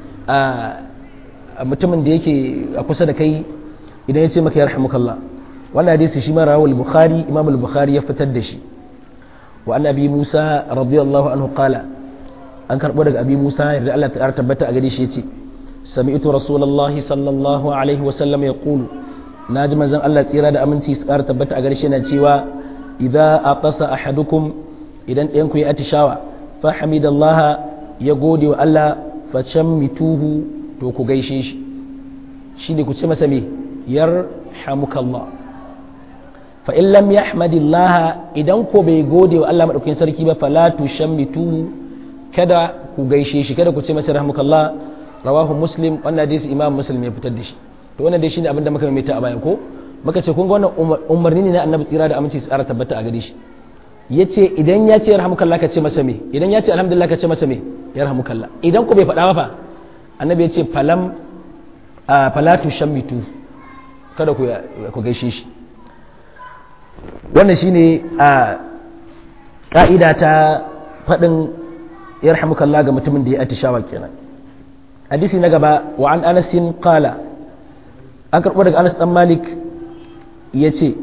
a mutumin da yake a kusa da kai idan ya ce maka yarhamukallah wannan hadisi shi ma rawal bukhari imam al-bukhari ya fitar da shi wa annabi musa radiyallahu anhu qala an karbo daga abi musa yarda Allah ta tabbata a gare shi yace sami'tu rasulullahi sallallahu alaihi wa sallam yaqulu naji manzon Allah tsira da aminci su ƙara tabbata a gare shi yana cewa idza aqasa ahadukum idan ɗayan ku ya atishawa fa hamidallah ya gode wa Allah fa shammituhu to ku gaishe shi shine ku ce masa me yarhamukallah fa in lam yahmadillah idan ko bai gode wa Allah madaukakin sarki ba fala tushammituhu kada ku gaishe shi kada ku ce masa rahmukallah rawahu muslim wannan hadisi imam muslim ya fitar da shi to wannan dai shine abin da muka mai ta a baya ko muka ce kun ga wannan umarni ne na annabi tsira da aminci tsara tabbata a gare shi yace idan ya ce yarhamukallah ka ce masa me idan ya ce alhamdulillah ka ce masa me yarhamukallah idan ku bai faɗa ba fa annabi ya ce falam falatu shammitu kada ku ku gaishe shi wannan shine a ka'ida ta faɗin yarhamukallah ga mutumin da ya atishawa kenan hadisi na gaba wa an anasin qala an karɓo daga anas dan malik ya ce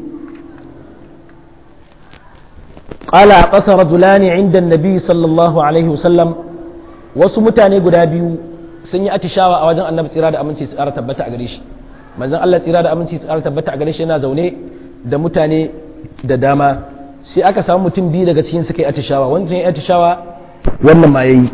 qala qasa rajulani inda annabi sallallahu alaihi wasallam wasu mutane guda biyu sun yi atishawa a wajen annabi tsira da aminci tsara tabbata a gare shi manzon Allah tsira da aminci tsara tabbata a gare shi yana zaune da mutane da dama sai aka samu mutum biyu daga cikin suka yi atishawa wancan ya atishawa wannan ma yayi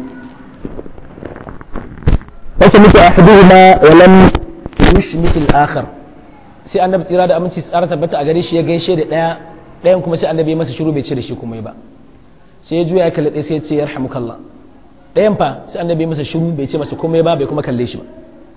wasu mutu ahaduhuma wa lam yushmit al-akhar sai annabi tsira da aminci tsara tabbata a gare shi ya gaishe da daya dayan kuma sai annabi ya masa shiru bai ce da shi kuma ba sai ya juya ya kalle sai ya ce yarhamukallah dayan fa sai annabi ya masa shiru bai ce masa komai ba bai kuma kalle shi ba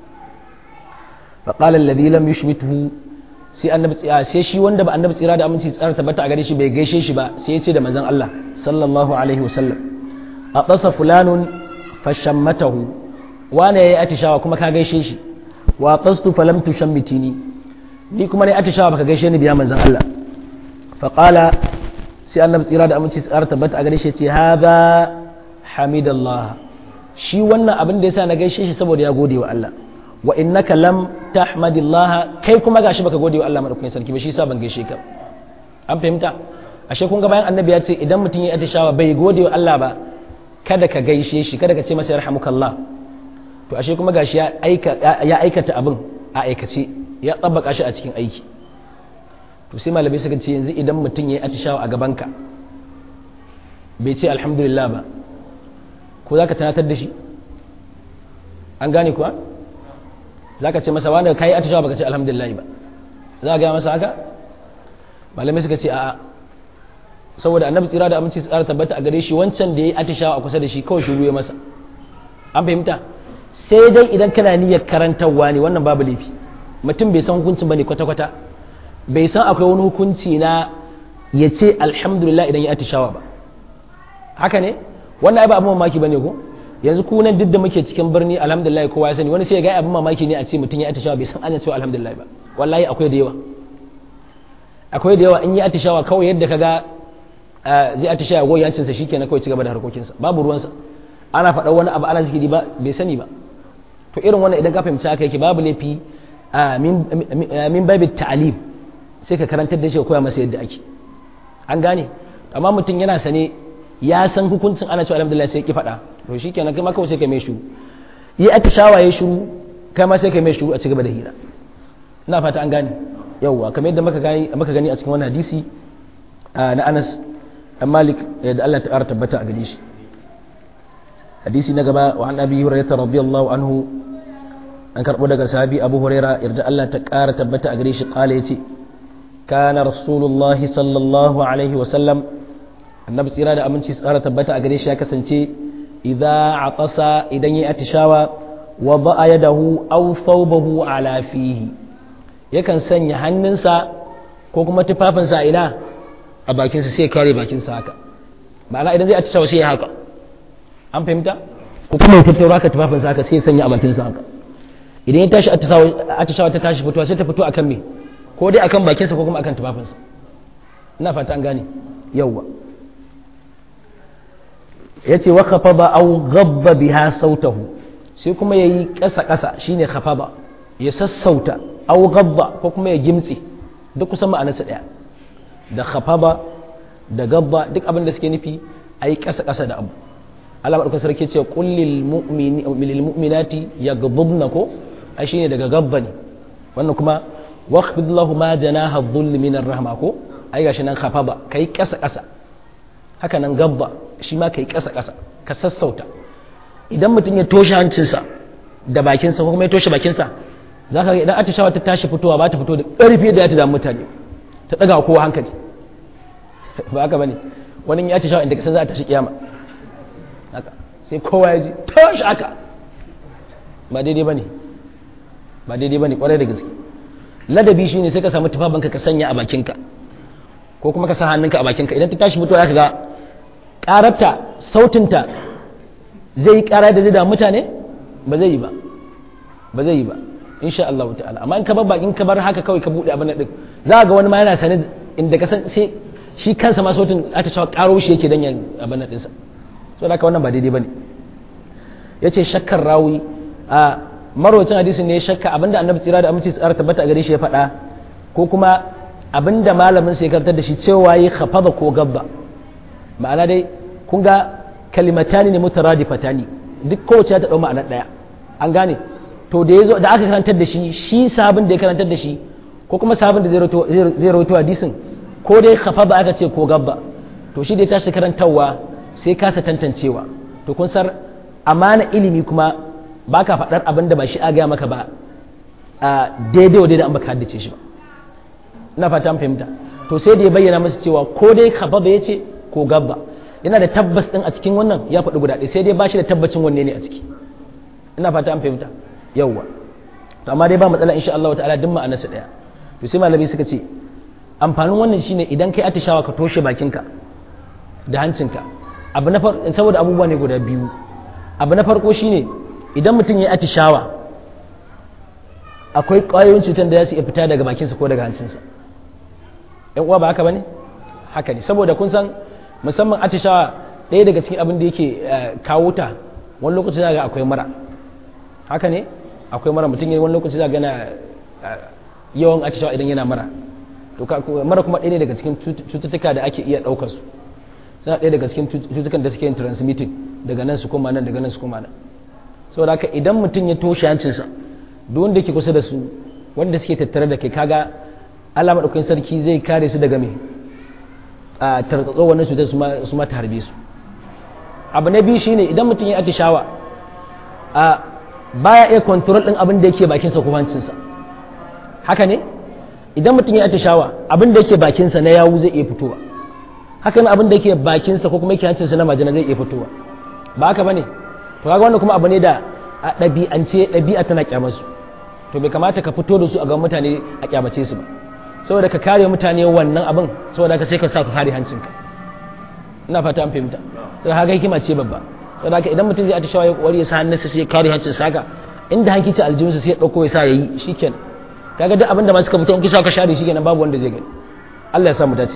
fa qala alladhi lam yushmithu sai annabi sai shi wanda ba annabi tsira da aminci tsara tabbata a gare shi bai gaishe shi ba sai ya ce da manzon Allah sallallahu alaihi wasallam a qasa fulanun fashammatahu wane yayi atishawa kuma ka gaishe shi wa qastu falam tushammitini ni kuma ne atishawa baka gaishe ni biya manzon Allah fa qala sai annabi tsira da aminci tsara tabbata a gare shi ce hadha hamidallah shi wannan abin da yasa na gaishe shi saboda ya gode wa Allah wa innaka lam tahmadillah kai kuma gashi baka gode wa Allah madaukakin sarki ba shi yasa ban gaishe ka an fahimta ashe kun ga bayan annabi ya ce idan mutum ya atishawa bai gode wa Allah ba kada ka gaishe shi kada ka ce masa yarhamukallah to ashe kuma gashi ya aikata abin a aikace ya tsabbaka shi a cikin aiki to sai malamai suka ce yanzu idan mutum ya yi atishawa a gabanka bai ce alhamdulillah ba ko za ka tunatar da shi an gane kuwa za ka ce masa wanda ka yi atishawa baka ce alhamdulillah ba za a gaya masa haka malamai suka ce a'a saboda annabi tsira da aminci tsara tabbata a gare shi wancan da ya yi atishawa a kusa da shi kawai shiru ya masa an fahimta sai dai idan kana niyyar karantarwa ne wannan babu laifi mutum bai san hukuncin bane kwata-kwata bai san akwai wani hukunci na ya ce alhamdulillah idan ya atishawa ba haka ne wannan ai ba abin mamaki bane ko yanzu ku nan duk da muke cikin birni alhamdulillah kowa ya sani wani sai ya ga abin mamaki ne a ce mutum ya atishawa bai san ana cewa alhamdulillah ba wallahi akwai da yawa akwai da yawa in yi atishawa kawai yadda ka ga zai atishawa goyi yancinsa shi kenan kawai cigaba da harkokinsa babu ruwansa ana faɗa wani abu ana zikiri ba bai sani ba to irin wannan idan ka fahimci haka yake babu laifi min babi ta'alim sai ka karantar da shi ka koya masa yadda ake an gane amma mutum yana sane ya san hukuncin ana cewa alhamdulillah sai ki faɗa to shi kenan kai ma kawai sai ka mai shuru yi atishawa ya shuru kai ma sai ka mai shuru a cigaba da hira ina fata an gane yauwa kamar yadda muka gani muka gani a cikin wannan hadisi na Anas dan Malik da Allah ta tabbata a gare shi hadisi na gaba wa an Abi Hurairah radiyallahu anhu an karbo daga sahabi Abu Hurairah yarda Allah ta ƙara tabbata a gare shi kala yace kana rasulullahi sallallahu alaihi wa sallam annabi tsira da aminci tsara tabbata a gare shi ya kasance idza atasa idan yayi atishawa wa ba'a yadahu aw thawbahu ala fihi yakan sanya hannunsa ko kuma tufafinsa ina a bakinsa sai ya kare bakinsa haka ma'ana idan zai atishawa sai ya haka an fahimta ko kuma ya tattaro haka tufafinsa haka sai ya sanya a bakinsa haka idan ya tashi atishawa ta tashi fitowa sai ta fito akan me ko dai akan bakinsa ko kuma akan tufafinsa ina fata an gane yawwa yace wa khafaba aw ghabba biha sautahu sai kuma yayi kasa kasa shine khafaba ya sassauta aw gabba ko kuma ya gimtse duk kusan ma'anarsa daya da khafaba da gabba duk abin da suke nufi ayi kasa kasa da abu Allah madaukakin sarki ce qul lil mu'mini lil mu'minati yaghdubna ko ai shine daga gabba ne wannan kuma waqfid lahu ma janaha dhull min ar-rahma ko ai gashi nan khafaba kai kasa kasa haka nan gabba shi ma kai kasa kasa ka sassauta idan mutum ya toshe hancinsa da bakinsa ko kuma ya toshe bakinsa za ka ga idan atishawa ta tashi fitowa ba ta fito da ƙarfi da ya ta damu mutane ta ɗaga kowa hankali ba haka bane wani ya atishawa inda kasan za a tashi kiyama haka sai kowa ya ji tashi haka ba daidai bane ba daidai bane kwarai da gaske ladabi shine sai ka samu tufafinka ka sanya a bakinka ko kuma ka sa hannunka a bakinka idan ta tashi fitowa za ka ga ƙararta sautinta zai yi ƙara da zai damu mutane ba zai yi ba ba zai yi ba insha Allah ta'ala amma in ka bar in ka bar haka kawai ka bude abin din za ga wani ma yana sane inda ka san sai shi kansa ma sautin ata cewa karo shi yake dan yan abin din sa so haka wannan ba daidai bane yace shakkar rawi a marwacin hadisin ne shakka abinda annabi tsira da aminci tsara tabbata a gare shi ya faɗa ko kuma abinda malamin sai karantar da shi cewa yi khafada ko gabba ma'ana dai kun ga kalimatani ne mutaradifatani duk kowace ta dau ma'anar daya an gane to da yazo da aka karantar da shi shi sabon da ya karantar da shi ko kuma sabon da zai rawaito hadisin ko dai khafada aka ce ko gabba to shi da ya tashi karantarwa sai kasa tantancewa to kun sar amana ilimi kuma baka faɗar abin da ba shi a gaya maka ba a daidai wa daidai an baka haddace shi ba ina fata an fahimta to sai da ya bayyana masa cewa ko dai khafada ya ce ko gabba yana da tabbas din a cikin wannan ya faɗi guda ɗaya sai dai ba shi da tabbacin wanne ne a ciki ina fata an fahimta yawwa to amma dai ba matsala insha Allah ta'ala duk ma'anarsa ɗaya to sai malami suka ce amfanin wannan shine idan kai atishawa ka toshe bakinka da hancinka abu na saboda abubuwa ne guda biyu abu na farko shine idan mutum ya atishawa akwai ƙwayoyin cutar da za su iya fita daga bakinsa ko daga hancinsa yan uwa ba haka bane haka ne saboda kun san musamman atishawa ɗaya daga cikin abin da yake kawo ta wani lokaci za ga akwai mara haka ne akwai mara mutum wani lokaci za ga na yawan atishawa idan yana mara to mara kuma ɗaya ne daga cikin cututtuka da ake iya ɗaukar su suna ɗaya daga cikin cututtukan da suke yin transmitting daga nan su koma nan daga nan su koma nan saboda haka idan mutum ya toshe hancinsa duk wanda ke kusa da su wanda suke tattare da kai kaga Allah maɗaukakin sarki zai kare su daga me a tartsatso wannan cutar su ma ta harbe su abu na biyu shine idan mutum ya atishawa a baya iya control din abin da yake bakinsa ko hancinsa haka ne idan mutum ya atishawa abin da yake bakinsa na yawu zai iya fitowa haka ne abin da yake bakinsa ko kuma yake hancinsa na majina zai iya fitowa ba haka bane to kaga wannan kuma abu ne da a ɗabi'ance ɗabi'a tana kyamarsu to bai kamata ka fito da su a ga mutane a kyamace su ba saboda ka kare mutane wannan abin saboda ka sai ka sa ka kare hancinka ina fata an fahimta sai haka hikima ce babba saboda haka idan mutum zai atishawa ya kokari ya sa hannunsa sai ya kare hancin saka inda hankici aljihunsa sai ya dauko ya sa yayi shikenan kaga duk abin da ma suka fito in kisa ka share shikenan babu wanda zai gani Allah ya sa mu dace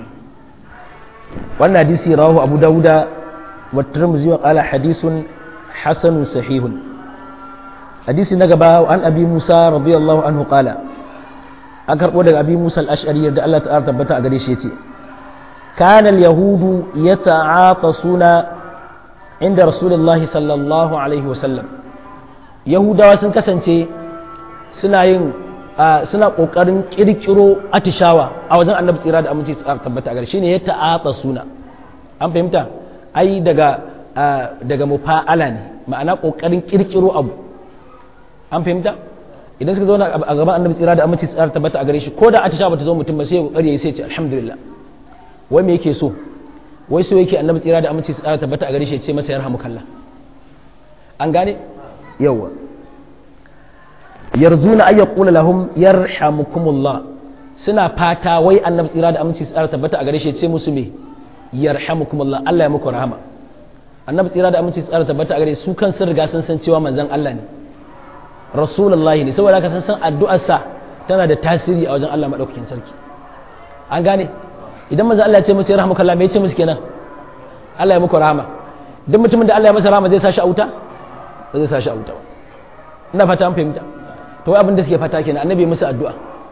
wannan hadisi rawahu Abu Dawuda wa Tirmidhi wa qala hadithun hasanun sahihun hadisi na gaba an abi Musa radiyallahu anhu qala an karbo daga abi Musa al-Ash'ari da Allah ta'ala tabbata a gare shi yace kana al-yahudu yata'atasuna inda rasulullahi sallallahu alaihi wasallam yahudawa sun kasance suna yin suna kokarin kirkiro atishawa a wajen annabi tsira da aminci tsara tabbata a gare shi ne ya ta'ata suna an fahimta ai daga daga mufa'ala ne ma'ana kokarin kirkiro abu an fahimta idan suka zauna a gaban annabi tsira da aminci tsara tabbata a gare shi ko da atishawa bata zo mutum ba sai ya kokari ya sai ce alhamdulillah wai me yake so wai so yake annabi tsira da aminci tsara tabbata a gare shi ya ce masa yarhamukallah an gane yawa yarzuna ay yaqulu lahum yarhamukumullah suna fata wai annabi tsira da aminci tsara tabbata a gare shi ya ce musu me yarhamukumullah Allah ya muku rahama annabi tsira da aminci tsara tabbata a gare su kan sun riga sun san cewa manzon Allah ne rasulullahi ne saboda haka sun san addu'ar sa tana da tasiri a wajen Allah madaukakin sarki an gane idan manzon Allah ya ce musu yarhamukallah me ya ce musu kenan Allah ya muku rahama duk mutumin da Allah ya masa rahama zai sa shi a wuta ba zai sa shi a wuta ba ina fata an fahimta to wai abin da suke fata kenan annabi musu addu'a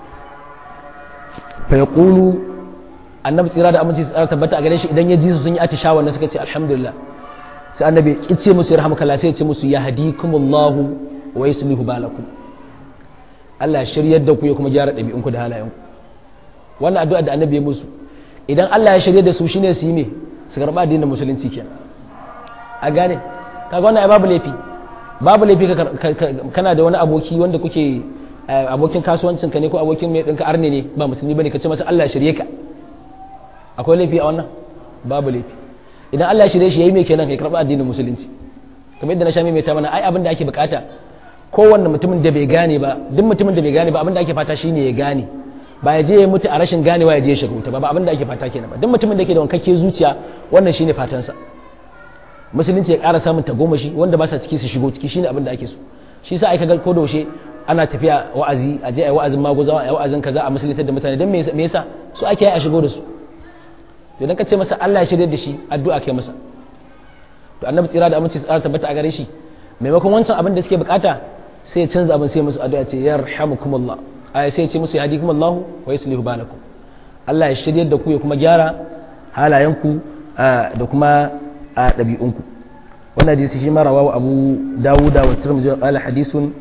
fa yaqulu annabi tsira da aminci tsara tabbata a gare shi idan ya ji su sun yi atishawa na suka ce alhamdulillah sai annabi ya ce musu yarhamukallah sai ya ce musu yahdikumullahu wa yuslihu balakum Allah ya shiryar da ku ya kuma gyara ɗabi'unku da halayenku wannan addu'a da annabi ya musu idan Allah ya shirye da su shine su yi me su karɓa addinin musulunci kenan a gane kaga wannan ai babu laifi babu laifi kana da wani aboki wanda kuke abokin kasuwancin ka ne ko abokin mai ɗinka arne ne ba musulmi bane ka ce masa Allah ya shirye ka akwai laifi a wannan babu laifi idan Allah ya shirye shi yayi mai kenan ya karɓa addinin musulunci kamar yadda na sha mai ta mana ai abin da ake bukata kowanne mutumin da bai gane ba duk mutumin da bai gane ba abin da ake fata shine ya gane ba ya je ya mutu a rashin ganewa ya je ya shiga wuta ba ba abin da ake fata kenan ba duk mutumin da ke da wankakke zuciya wannan shine fatansa musulunci ya ƙara samun tagomashi wanda ba sa ciki su shigo ciki shine abin da ake so shi sa aika ga ko doshe ana tafiya wa'azi a je a yi wa'azin maguzawa a yi wa'azin kaza a musulunta da mutane don me yasa su ake yi a shigo da su to idan ka ce masa Allah ya shirye da shi addu'a kai masa to annabi tsira da aminci tsara tabbata a gare shi maimakon wancan abin da suke bukata sai ya canza abin sai musu addu'a ce yarhamukumullah aya sai ya ce musu yahdikumullahu wa yuslihu balakum Allah ya shirye da ku ya kuma gyara halayenku da kuma ɗabi'unku wannan hadisi shi mara wawa abu dawuda wa tirmidhi wa qala hadisun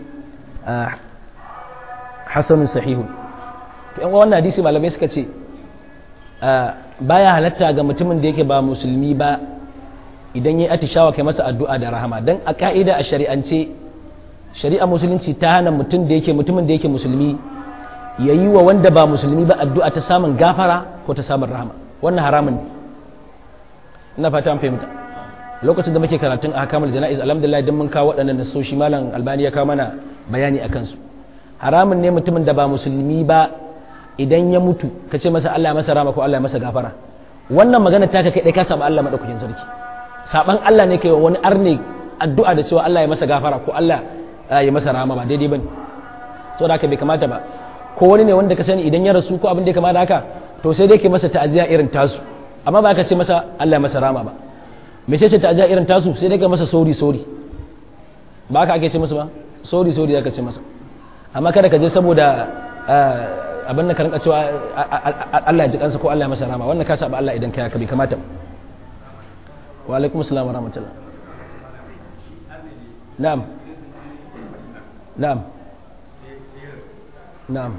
hasanun sahihun to yan wannan hadisi malamai suka ce baya halatta ga mutumin da yake ba musulmi ba idan ya atishawa kai masa addu'a da rahama dan a ka'ida a shari'ance shari'a musulunci ta hana mutum da yake mutumin da yake musulmi ya yi wa wanda ba musulmi ba addu'a ta samun gafara ko ta samun rahama wannan haramun ne ina fata an fahimta lokacin da muke karatun a kamar jana'iz alhamdulillah don mun kawo waɗannan nasoshi malam albani ya kawo mana bayani a kansu haramun ne mutumin da ba musulmi ba idan ya mutu ka ce masa Allah ya masa rama ko Allah ya masa gafara wannan magana ta kai dai ka saba Allah madaukakin sarki saban Allah ne kai wani arne addu'a da cewa Allah ya masa gafara ko Allah ya masa rama ba daidai bane saboda haka bai kamata ba ko wani ne wanda ka sani idan ya rasu ko abin da ya kamata haka to sai dai ke masa ta'aziya irin tasu amma ba ka ce masa Allah ya masa rama ba me ce ta aja irin tasu sai dai ka masa sori sori ba ka ake ce masa ba sori sori zaka ce masa amma kada ka je saboda abin da ka rinka cewa Allah ya ji kansa ko Allah ya masa rama wannan ka saba Allah idan kai ka bai kamata wa alaikum assalam wa rahmatullah na'am na'am na'am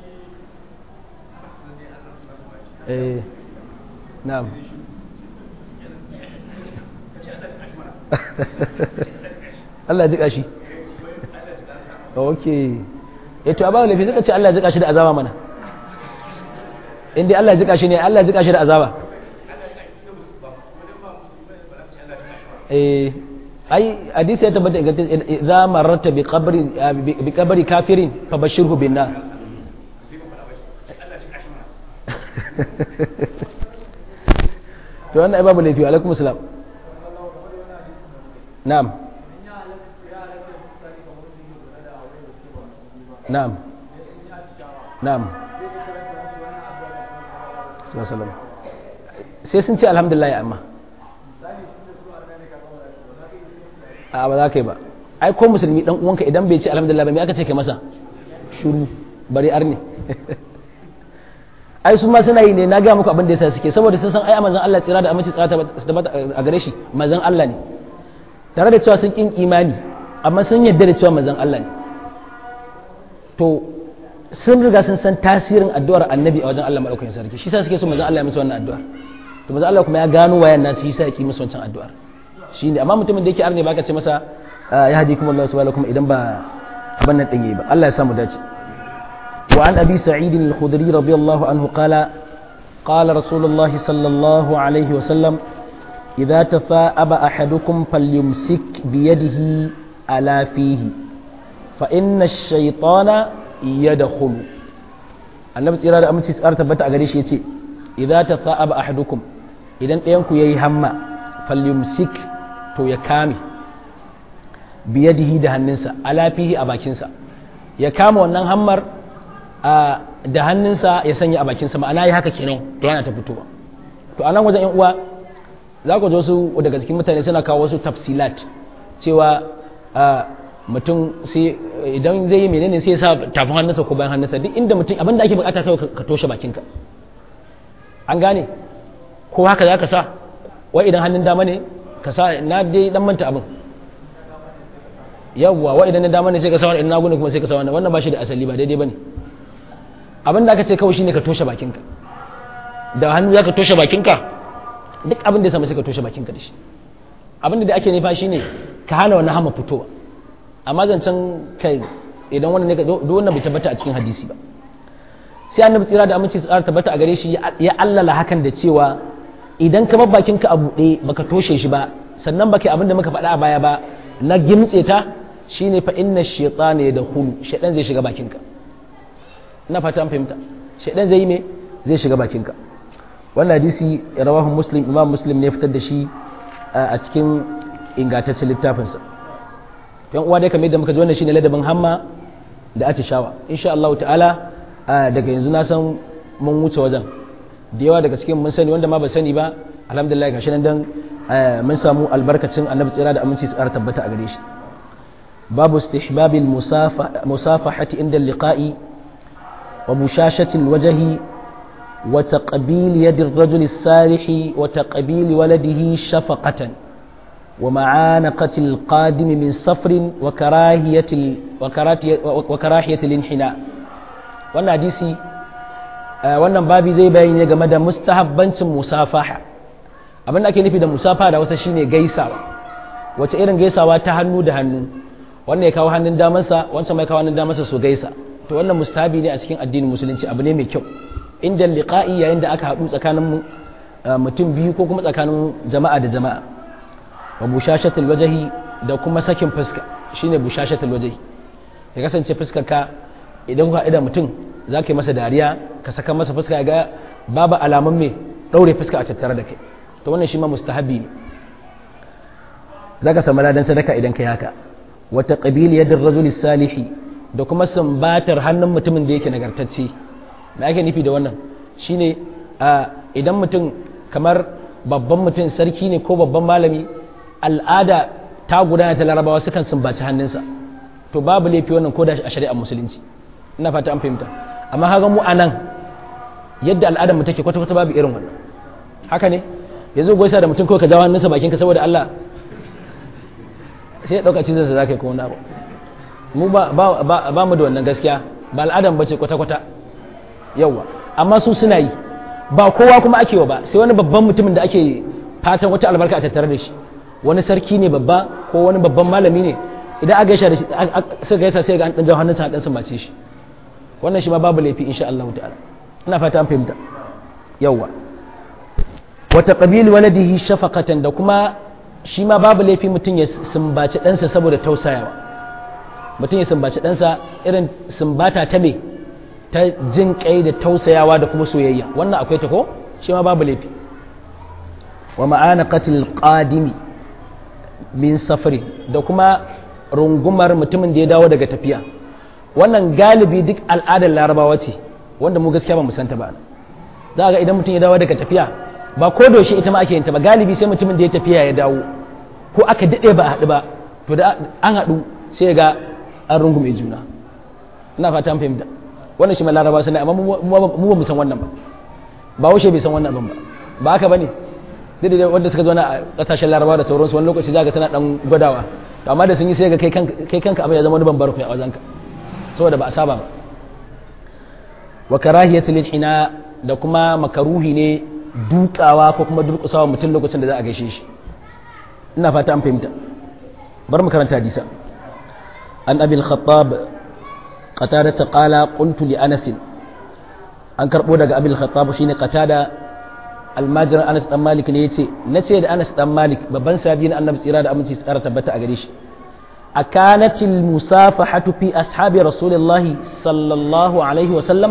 eh na'am Allah ya jika shi ok eto a bawa laifi suka ce Allah ya jika shi da azaba mana inda Allah ya jika shi ne Allah ya jika shi da azaba eh ai hadisi ya tabbata idza mararta bi qabri bi qabri kafirin fabashirhu bin nar to wannan ai babu laifi alaikum assalam na'am na'am na'am sai sun ce alhamdulillah ya amma a ba za ka yi ba ai ko musulmi dan uwanka idan bai ce alhamdulillah ba me aka ce kai masa shuru bari arni ai su ma suna yi ne na ga muku abin da yasa suke saboda sun san ai manzon Allah tsira da aminci tsira ta a gare shi manzon Allah ne tare da cewa sun kin imani amma sun yarda da cewa manzon Allah ne to sun riga sun san tasirin addu'ar annabi a wajen Allah madaukakin sarki shi sa suke so manzon Allah ya musu wannan addu'ar to manzon Allah kuma ya gano wayan nan shi sa yake musu wancan addu'ar shine amma mutumin da yake arne baka ce masa ya hadi kuma Allah subhanahu kuma idan ba abin nan din yi ba Allah ya samu dace wa an abi sa'id al-khudri radiyallahu anhu qala qala rasulullah sallallahu alaihi wa sallam idza tafa'aba ahadukum falyumsik bi yadihi ala fihi fa inna ash-shaytana yadkhulu annabi tsira da aminci tsara tabbata a gare shi yace idza tafa'aba ahadukum idan ɗayan ku yayi hamma falyumsik to ya kame biyadihi da hannunsa alafihi a bakinsa ya kama wannan hammar da hannunsa ya sanya a bakinsa ma'ana ya haka kenan to yana ta fitowa to a nan wajen yan uwa za ku su daga cikin mutane suna kawo wasu tafsilat cewa mutum sai idan zai yi menene sai ya sa tafin hannunsa ko bayan hannunsa duk inda mutum abinda ake bukata kai ka toshe bakinka an gane ko haka za ka sa wai idan hannun dama ne ka sa na dai dan manta abin yawwa wa idan na dama ne sai ka sa wannan na gune kuma sai ka sa wannan wannan ba shi da asali ba daidai bane abin da aka ce kawai shine ka toshe bakinka da hannu zaka toshe bakinka duk abin da ya samu sai ka toshe bakinka da shi abin da ake nufa shine ka hana wannan hama fitowa amma zancen kai idan wannan ne duk wannan bai tabbata a cikin hadisi ba sai annabi tsira da aminci tsara tabbata a gare shi ya allala hakan da cewa idan ka bar bakinka a buɗe baka toshe shi ba sannan baka abin da muka faɗa a baya ba na gimtse ta shine fa inna shaytana yadkhulu shaytan zai shiga bakinka ina fata an fahimta shaytan zai yi me zai shiga bakinka wannan hadisi rawahu muslim imam muslim ne fitar da shi a cikin ingantaccen littafinsa yan uwa dai kamar yadda muka ji wannan shine ladabin hamma da atishawa insha Allah ta'ala daga yanzu na san mun wuce wajen da yawa daga cikin mun sani wanda ma ba sani ba alhamdulillah gashi nan dan mun samu albarkacin annabi tsira da aminci tsara tabbata a gare shi babu istihbabil musafahati inda liqa'i wa mushashati alwajhi wa taqbil yadi ar-rajul as-salih wa taqbil waladihi shafaqatan wa ma'anaqati al-qadim min safrin wa karahiyati wa karahiyati al-inhina wannan hadisi wannan babi zai bayani ne game da mustahabbancin musafaha abin da ake nufi da musafaha da wasa shine gaisawa wace irin gaisawa ta hannu da hannu wannan ya kawo hannun damansa wancan mai kawo hannun damansa su gaisa to wannan mustahabi ne a cikin addinin musulunci abu ne mai kyau inda liqa'i yayin da aka haɗu tsakanin mutum biyu ko kuma tsakanin jama'a da jama'a wa bushashatul wajhi da kuma sakin fuska shine bushashatul wajhi ya kasance fuskar ka idan ka da mutum za ka yi masa dariya ka saka masa fuska ga babu alamun mai ɗaure fuska a tattare da kai to wannan shi ma mustahabi ne za ka samu ladan sadaka idan kai haka wata ƙabili yadda rajuli salihi da kuma sambatar hannun mutumin da yake nagartacce me ake nufi da wannan shine idan mutum kamar babban mutum sarki ne ko babban malami al'ada ta gudana ta larabawa sukan sumbaci hannunsa to babu laifi wannan ko da a shari'ar musulunci ina fata an fahimta amma haka mu anan yadda al'adar mu take kwata kwata babu irin wannan haka ne yanzu goisa da mutum kawai ka jawo hannunsa bakin ka saboda Allah sai ya dauka cizon sa zakai ko wani abu mu ba ba mu da wannan gaskiya ba al'adar mu bace kwata kwata yawa amma su suna yi ba kowa kuma ake wa ba sai wani babban mutumin da ake fatan wata albarka a tattare da shi wani sarki ne babba ko wani babban malami ne idan aka gaisa da shi suka gaisa sai ga an dan jawo hannunsa dan sumbace shi wannan shi ma babu laifi insha Allah ta'ala ina fata an fahimta yawa wa taqbil waladihi shafaqatan da kuma shi ma babu laifi mutum ya sumbaci ɗansa saboda tausayawa mutum ya sumbaci ɗansa irin sumbata ta me ta jin kai da tausayawa da kuma soyayya wannan akwai ta ko shi ma babu laifi wa ma'ana qatil qadimi min safari da kuma rungumar mutumin da ya dawo daga tafiya wannan galibi duk al'adar larabawa ce wanda mu gaskiya ba mu santa ba za ga idan mutum ya dawo daga tafiya ba ko doshi ita ma ake yin ta ba galibi sai mutumin da ya tafiya ya dawo ko aka daɗe ba a haɗu ba to da an haɗu sai ga an rungume juna ina fata an fahimta wannan shi ma larabawa suna amma mu ba mu san wannan ba ba wuce bai san wannan abin ba ba haka bane duk da wanda suka zo na kasashen larabawa da sauransu wani lokaci zaka suna dan gwadawa to amma da sun yi sai ga kai kanka abin ya zama wani bambar ku a wajenka saboda ba a saba ba wa karahiyatul hina da kuma makaruhi ne dukawa ko kuma durkusawa mutum lokacin da za a gaishe shi ina fata an fahimta bar mu karanta hadisa an abil khattab qatada ta qala qultu li anas an karbo daga abil khattab shine qatada almajir anas dan malik ne yace nace da anas dan malik babban sahabi na annabi tsira da aminci tsara tabbata a gare shi أكانت المسافحة في أصحاب رسول الله صلى الله عليه وسلم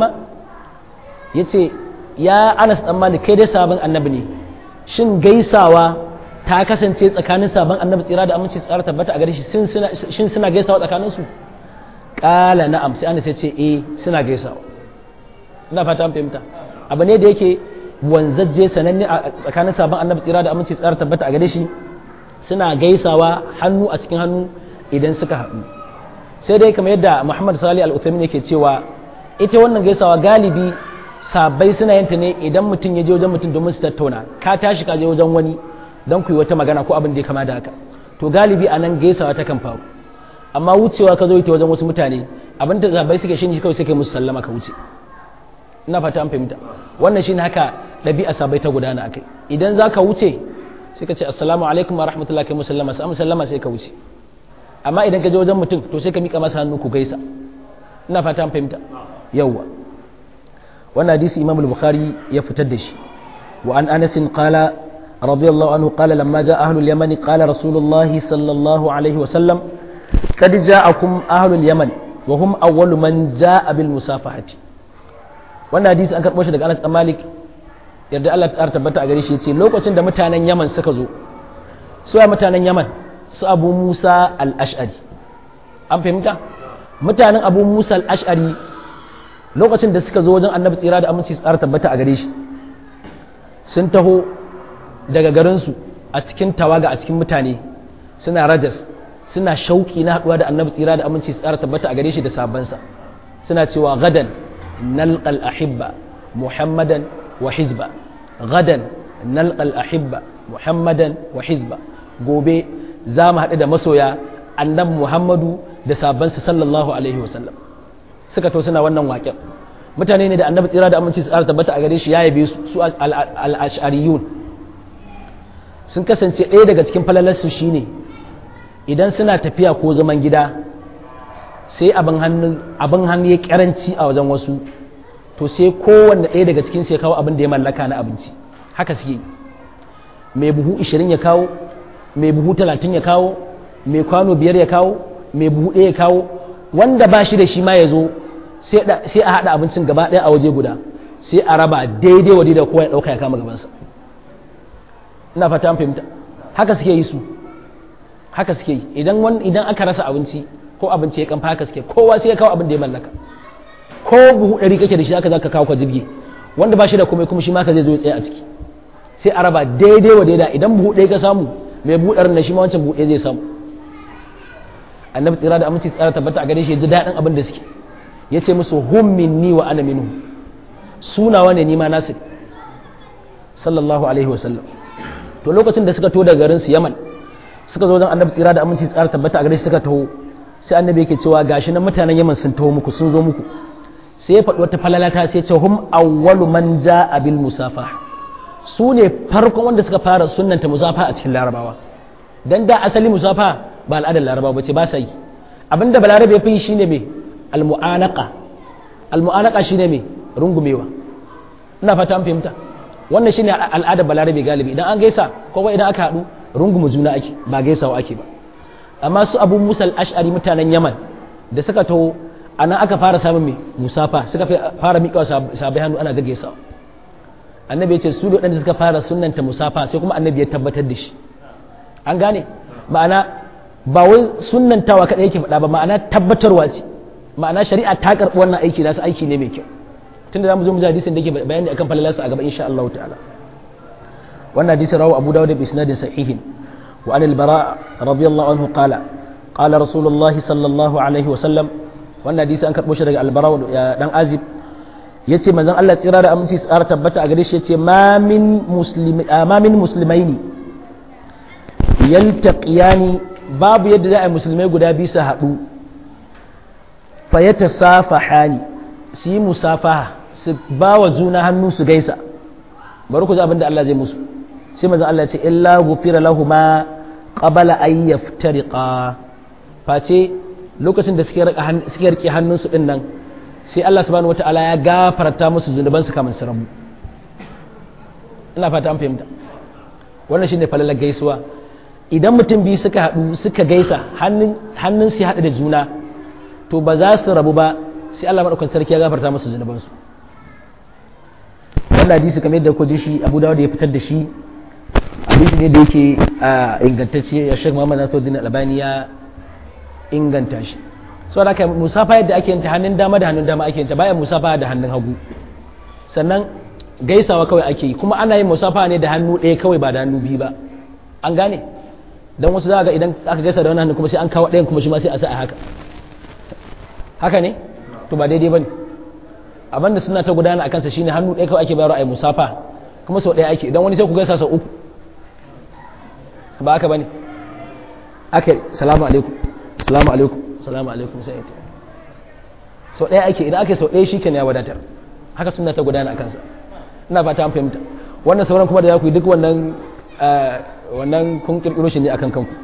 يتي يا أنس أمالي كيدي سابن النبني شن جيساوا ta kasance tsakanin sabon annabi tsira da aminci tsara tabbata a gare shi shin suna gaisawa tsakanin su kala na'am sai annabi sai ce eh suna gaisawa ina fata an fahimta abu ne da yake wanzajje sananne a tsakanin sabon annabi tsira da aminci tsara tabbata a gare shi suna gaisawa hannu a cikin hannu idan suka haɗu sai dai kamar yadda muhammad sali al-uthaymin yake cewa ita wannan gaisawa galibi sabai suna yin ta ne idan mutum ya je wajen mutum domin su tattauna ka tashi ka je wajen wani don ku yi wata magana ko abin da ya kama da haka to galibi a nan gaisawa ta kan faru amma wucewa ka zo ita wajen wasu mutane abin da sabai suke shi kawai sai kai musu sallama ka wuce ina fata an fahimta wannan shine haka ɗabi'a sabai ta gudana akai idan za ka wuce sai ka ce assalamu alaikum wa rahmatullahi kai musallama sai musallama sai ka wuce amma idan ka je wajen mutum to sai ka mika masa hannu ku gaisa ina fata an fahimta yawwa wannan hadisi imam al-bukhari ya fitar da shi wa an anas qala radiyallahu anhu qala lamma jaa ahlul yaman qala rasulullah sallallahu alaihi wa sallam kad ja'akum ahlul yaman wa hum awwalu man jaa bil musafahati wannan hadisi an karbo shi daga Anas Malik yarda Allah ta tabbata a gare shi yace lokacin da mutanen Yaman suka zo su mutanen Yaman su abu musa al'ash'ari an fahimta mutanen abu musa al'ash'ari lokacin da suka zo wajen annabi tsira da aminci tsara tabbata a gare shi sun taho daga garinsu a cikin tawaga a cikin mutane suna rajas suna shauƙi na haɗuwa da annabi tsira da aminci tsara tabbata a gare shi da sabansa suna cewa gadan nalqal ahibba muhammadan wa hizba gadan nalqal ahibba muhammadan wa hizba gobe za mu haɗu da masoya annabi muhammadu da sabansa sallallahu alaihi wasallam suka to suna wannan waƙen mutane ne da annabi tsira da aminci tsara tabbata a gare shi ya yabe su su al-ash'ariyun sun kasance ɗaya daga cikin falalarsu shine idan suna tafiya ko zaman gida sai abin hannu abin hannu ya karanci a wajen wasu to sai kowanne ɗaya daga cikin sai kawo abin da ya mallaka na abinci haka suke mai buhu 20 ya kawo mai buhu talatin ya kawo mai kwano biyar ya kawo mai buhu ɗaya ya kawo wanda ba shi da shi ma ya zo sai a haɗa abincin gaba ɗaya a waje guda sai a raba daidai wa da kowa ya ɗauka ya kama gabansa ina fata an fahimta haka suke yi su haka suke yi idan idan aka rasa abinci ko abinci ya kamfa haka suke kowa sai ya kawo abin da ya mallaka ko buhu ɗari kake da shi haka za ka kawo ka jirgi wanda ba shi da komai kuma shi ma ka zai zo ya tsaye a ciki sai a raba daidai wa daidai idan buhu ɗaya ka samu mai buɗar na shi ma wancan buɗe zai samu annabi tsira da aminci tsara tabbata a gare shi ya ji daɗin abin da suke ya ce musu hum minni wa ana minhu sunawa ne nima nasu sallallahu alaihi wa sallam to lokacin da suka to daga garin su yaman suka zo wajen annabi tsira da aminci tsara tabbata a gare shi suka taho sai annabi yake cewa gashi nan mutanen yaman sun taho muku sun zo muku sai ya faɗi wata falalata sai ya ce hum awwalu man ja'a bil musafaha su ne farkon wanda suka fara sunanta musafa a cikin larabawa dan da asali musafa ba al'adar laraba ba ce ba sa yi abinda balarabe ya fi shine me almu'anaka almu'anaka shine me rungumewa ina fata an fahimta wannan shine al'adar balarabe galibi idan an gaisa ko idan aka haɗu rungumu juna ake ba gaisawa ake ba amma su abu musal ash'ari mutanen yaman da suka taho anan aka fara samun mai musafa suka fara miƙa sabai hannu ana gaggaisawa annabi ya ce su da suka fara sunanta musafa sai kuma annabi ya tabbatar da shi an gane ma'ana ba wai sunantawa kaɗai yake faɗa ba ma'ana tabbatarwa ce ma'ana shari'a ta karɓi wannan aiki nasu aiki ne mai kyau tunda za mu zo mu ji hadisin da yake bayani akan falalarsa a gaba insha Allah ta'ala wannan hadisin rawu Abu Dawud bi isnadin sahihin wa an al-bara radiyallahu anhu qala qala rasulullahi sallallahu alaihi wa sallam wannan hadisi an karɓo shi daga al-bara dan azib yace manzon Allah tsira da aminci tsara tabbata a gare shi yace ma min muslimi ma min muslimaini yaltaqiyani babu yadda za a yi musulmai guda biyu su haɗu fayyata safahani su yi musafaha su ba wa juna hannu su gaisa bari ku ji abin da Allah zai musu sai mazan Allah ce illa gufira lahuma qabala ay yaftariqa face lokacin da suke rike hannunsu din nan sai Allah subhanahu wataala ya gafarta musu zunubansu kamar su rabu ina fata an fahimta wannan shine falalar gaisuwa idan mutum biyu suka haɗu suka gaisa hannun su haɗu da juna to ba za su rabu ba sai Allah maɗaukan sarki ya gafarta musu zunubansu wannan hadisi kamar yadda ku ji shi Abu Dawud ya fitar da shi hadisi ne da yake ingantacce ya Sheikh Muhammad Nasiruddin Albani ya inganta shi saboda haka musafa yadda ake yanta hannun dama da hannun dama ake yanta bayan musafa da hannun hagu sannan gaisawa kawai ake yi kuma ana yin musafa ne da hannu ɗaya kawai ba da hannu biyu ba an gane don wasu za ga idan aka gaisa da wani hannu kuma sai an kawo ɗayan kuma shi ma sai a sa a haka haka ne to ba daidai ba ne abin da suna ta gudana a kansa shine hannu ɗaya kawai ake bayarwa a yi musafa kuma sau ɗaya ake idan wani sai ku gaisa sau uku ba haka ba ne aka salamu alaikum salamu alaikum salamu alaikum sai ita sau ɗaya ake idan ake sau ɗaya shi ya wadatar haka suna ta gudana a kansa ina fata an fahimta wannan sauran kuma da za ku yi duk wannan wannan kun kirkiro shi ne akan kanku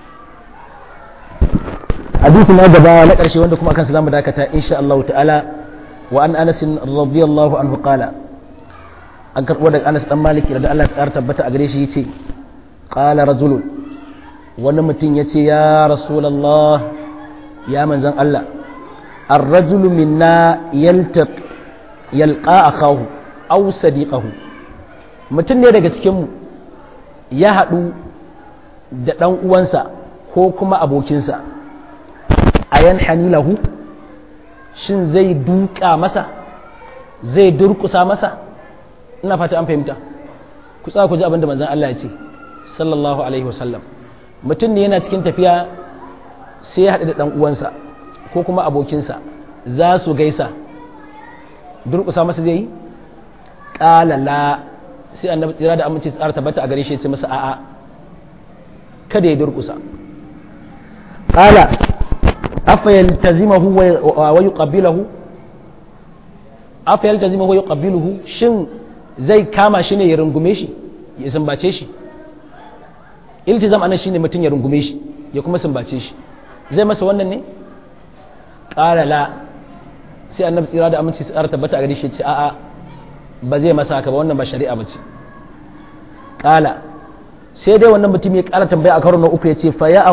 hadisi na gaba na ƙarshe wanda kuma kansa zamu dakata insha Allah ta'ala wa an Anas radiyallahu anhu qala an karbo daga Anas dan Maliki da Allah ya tabbata a gare shi yace qala rajulun wani mutum yace ya rasulullah ya manzon Allah الرجل منا يلتق يلقى أخاه أو صديقه mutum ne daga cikinmu ya haɗu da ɗan uwansa ko kuma abokinsa a yan hanilahu shin zai duka masa zai durkusa masa ina fata an fahimta ku tsaka ku ji abinda manzon Allah ya ce sallallahu alaihi wasallam mutum ne yana cikin tafiya sai ya haɗu da ɗan uwansa ko kuma abokinsa za su gaisa durkusa masa zai yi ƙalala sai annabi tsira da aminci tsara tabbata a gare shi ya ce masa a'a kada ya durkusa qala afa yaltazimahu wa yuqabbilahu afa yaltazimahu wa yuqabbiluhu shin zai kama shi ne ya rungume shi ya sumbace shi iltizam anan shine mutum ya rungume shi ya kuma sumbace shi zai masa wannan ne qala la sai annabi tsira da aminci tsara tabbata a gare shi ya ce a'a ba zai masa haka ba wannan ba shari'a ba ce ƙala sai dai wannan mutum ya ƙara tambaya a karo na uku ya ce fa ya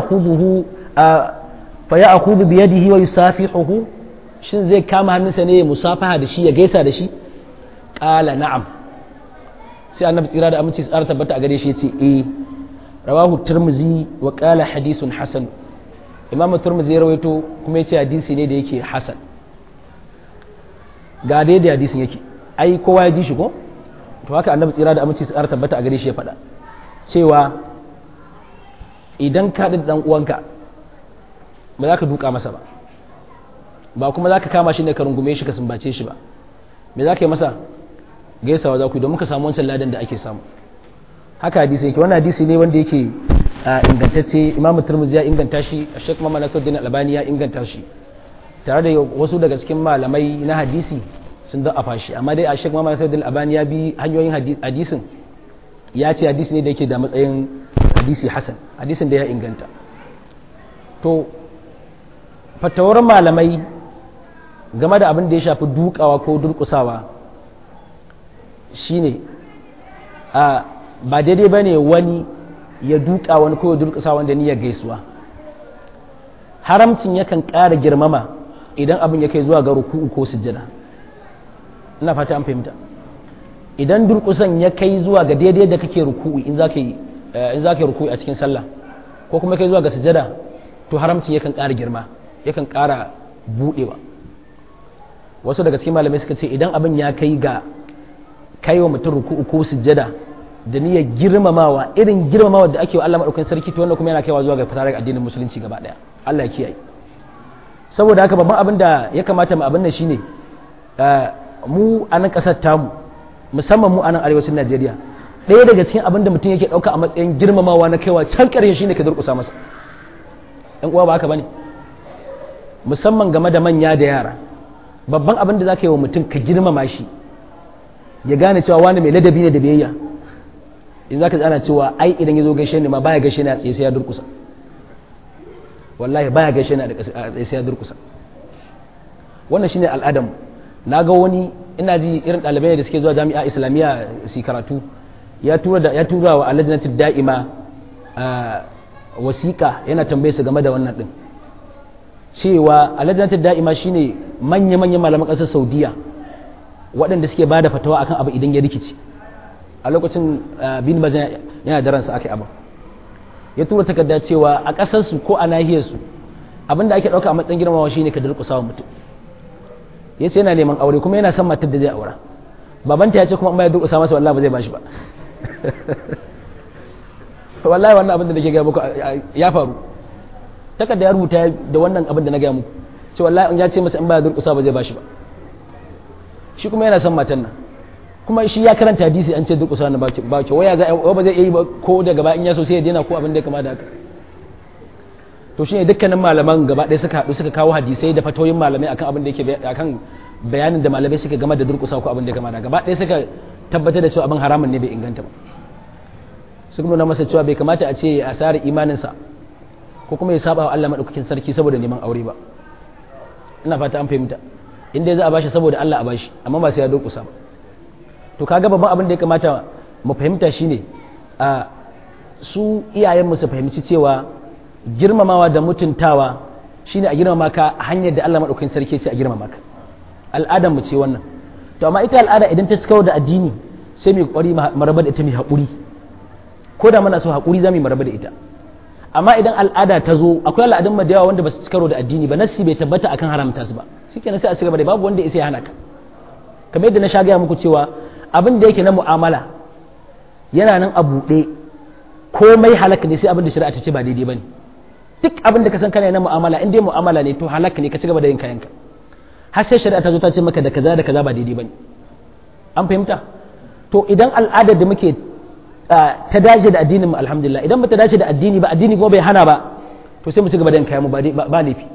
akubu biyadihi wa yusafihuhu shin zai kama hannunsa ne ya musafaha da shi ya gaisa da shi ƙala na'am sai annabi tsira da aminci tsara tabbata a gare shi ya ce eh rawahu turmuzi wa ƙala hadisun hasan imam turmuzi ya rawaito kuma ya ce hadisi ne da yake hasan ga dai da hadisin yake ai kowa ya ji shi ko to haka annabi tsira da aminci tsara tabbata a gare shi ya faɗa cewa idan ka da dan uwanka ba za ka duka masa ba ba kuma za ka kama shi ne ka rungume shi ka sumbace shi ba me za ka yi masa gaisawa za ku yi domin ka samu wancan ladan da ake samu haka hadisi yake wannan hadisi ne wanda yake ingantacce imamu turmuzi ya inganta shi a shek mamman nasiruddin albani ya inganta shi tare da wasu daga cikin malamai na hadisi sun da afa shi amma dai a shek mamman nasiruddin albani ya bi hanyoyin hadisin ya ce hadisi ne da yake da matsayin hadisi hasan hadisin da ya inganta to fatawar malamai game da abin da ya shafi dukawa ko durkusawa shine a ba daidai ba ne wani ya duka wani ko ya durkusa wanda niyyar gaisuwa haramcin yakan ƙara girmama idan abin ya kai zuwa ga ruku'u ko sujjada ina fata an fahimta idan durkusan ya kai zuwa ga daidai da kake ruku'u in za ka yi in za ka yi ruku'u a cikin sallah ko kuma kai zuwa ga sujjada to haramcin yakan ƙara girma yakan ƙara buɗewa wasu daga cikin malamai suka ce idan abin ya kai ga kai wa mutum ruku'u ko sujjada da niyyar girmamawa irin girmamawa da ake wa Allah madaukakin sarki to wannan kuma yana kaiwa zuwa ga fitar addinin musulunci gaba daya Allah ya kiyaye saboda haka babban abin da ya kamata mu abin nan shine mu a nan kasar tamu musamman mu a nan arewacin Najeriya ɗaya daga cikin abin da mutum yake ɗauka a matsayin girmamawa na kaiwa can ƙarshe shine ka durƙusa masa ɗan uwa ba haka bane musamman game da manya da yara babban abin da za ka yi wa mutum ka girmama shi ya gane cewa wani mai ladabi ne da biyayya in za ka tsana cewa ai idan ya zo gaishe ne ma baya gaishe ne a tsaye sai ya durkusa wallahi baya gaishe ne a tsaye sai ya durkusa wannan shine al'adamu na ga wani ina ji irin ɗalibai da suke zuwa jami'a islamiyya su karatu ya tura da ya tura wa alajnati da'ima wasiƙa yana tambaye su game da wannan din cewa alajnati da'ima shine manya-manyan malaman ƙasar saudiya waɗanda suke ba da fatawa akan abu idan ya rikici a lokacin bin mazan yana da ransa aka yi abu ya tura takarda cewa a ƙasarsu ko a nahiyarsu abinda ake ɗauka a matsayin girmamawa shine ka durƙusa wa mutum ya ce yana neman aure kuma yana son matar da zai aura babanta ya ce kuma in ya durƙusa masa wallahi ba zai bashi ba wallahi wannan abin da nake gaya muku ya faru takarda ya rubuta da wannan abin da na gaya muku ce wallahi in ya ce masa in ba ya durƙusa ba zai bashi ba shi kuma yana son matan nan kuma shi ya karanta hadisi an ce duk usa na ba ke waya za ba zai yi ba ko da gaba in ya so sai ya daina ko abin da ya kama da haka to shine dukkanin malaman gaba ɗaya suka haɗu suka kawo hadisai da fatoyin malamai akan abin da yake akan bayanin da malamai suka game da durƙusa ko abin da ya kama da gaba ɗaya suka tabbatar da cewa abin haramun ne bai inganta ba suka nuna masa cewa bai kamata a ce a sare imaninsa ko kuma ya saba wa Allah madaukakin sarki saboda neman aure ba ina fata an fahimta inda za a bashi saboda Allah a bashi amma ba sai ya durƙusa ba to kaga babban abin da ya kamata mu fahimta shine a su iyayenmu su fahimci cewa girmamawa da mutuntawa shine a girmama ka hanyar da Allah madaukakin sarki ce a girmama ka al'adar mu ce wannan to amma ita al'ada idan ta cikawo da addini sai mu kokari mu raba da ita mai haƙuri ko da muna so haƙuri za mu raba da ita amma idan al'ada ta zo akwai al'adun mu da yawa wanda ba su cikaro da addini ba nassi bai tabbata akan haramta su ba shikenan sai a cigaba da babu wanda ya sai hana ka kamar yadda na sha gaya muku cewa abin da yake na mu'amala yana nan a buɗe komai halaka ne sai abin da shari'a ta ce ba daidai bane duk abin da ka san kana na mu'amala in dai mu'amala ne to halaka ne ka ci gaba da yin kayanka har sai shari'a ta zo ta ce maka da kaza da kaza ba daidai bane an fahimta to idan al'adar da muke ta dace da addinin mu alhamdulillah idan ba ta dace da addini ba addini kuma bai hana ba to sai mu ci gaba da yin kayan mu ba laifi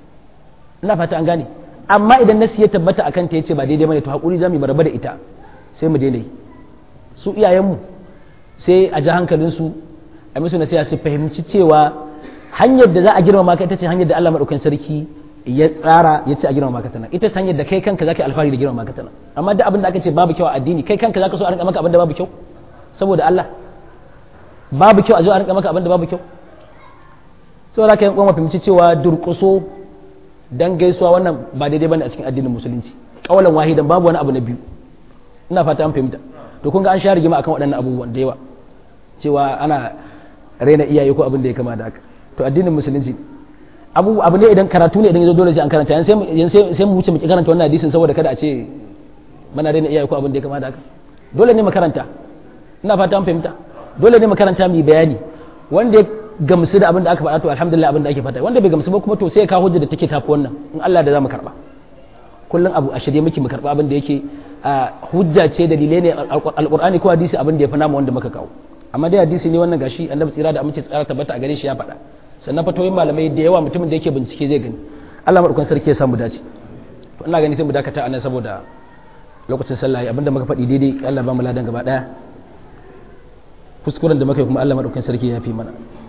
ina fata an gane amma idan nasi ya tabbata akan ta yace ba daidai bane to hakuri zamu yi raba da ita sai mu daina yi su iyayenmu sai a ji hankalinsu a musu nasiha su fahimci cewa hanyar da za a girmama ka ita ce hanyar da Allah madaukakin sarki ya tsara ya ce a girmama ka tana ita ce hanyar da kai kanka zaka yi alfahari da girmama ka tana amma duk abin da aka ce babu kyau a addini kai kanka zaka so a rinka maka abin da babu kyau saboda Allah babu kyau a zo a rinka maka abin da babu kyau saboda ka yi kuma fahimci cewa durƙuso dan gaisuwa wannan ba daidai bane a cikin addinin musulunci kawalan wahidan babu wani abu na biyu ina fata an fahimta to kun ga an sha rigima akan waɗannan abubuwan da yawa cewa ana raina iyaye ko abin da ya kama da haka to addinin musulunci abu abu ne idan karatu ne idan yazo dole sai an karanta yan sai sai mu wuce mu ki karanta wannan hadisin saboda kada a ce mana raina iyaye ko abin da ya kama da haka dole ne mu karanta ina fata an fahimta dole ne mu karanta mu bayani wanda ya gamsu da abin da aka faɗa to alhamdulillah abin da ake faɗa wanda bai gamsu ba kuma to sai ya kawo hujja da take tafi wannan in Allah da za mu karba kullum abu a shirye muke mu karba abin da yake hujja ce dalilai ne alqur'ani ko hadisi abin da ya fi namu wanda muka kawo amma dai hadisi ne wannan gashi annabi tsira da amince tsara tabbata a gare shi ya faɗa sannan fatoyin malamai da yawa mutumin da yake bincike zai gani Allah madaukakin sarki ya samu dace to ina gani sai mu dakata anan saboda lokacin sallah abinda muka faɗi daidai Allah ba mu ladan gaba daya kuskuren da muka yi kuma Allah madaukakin sarki ya fi mana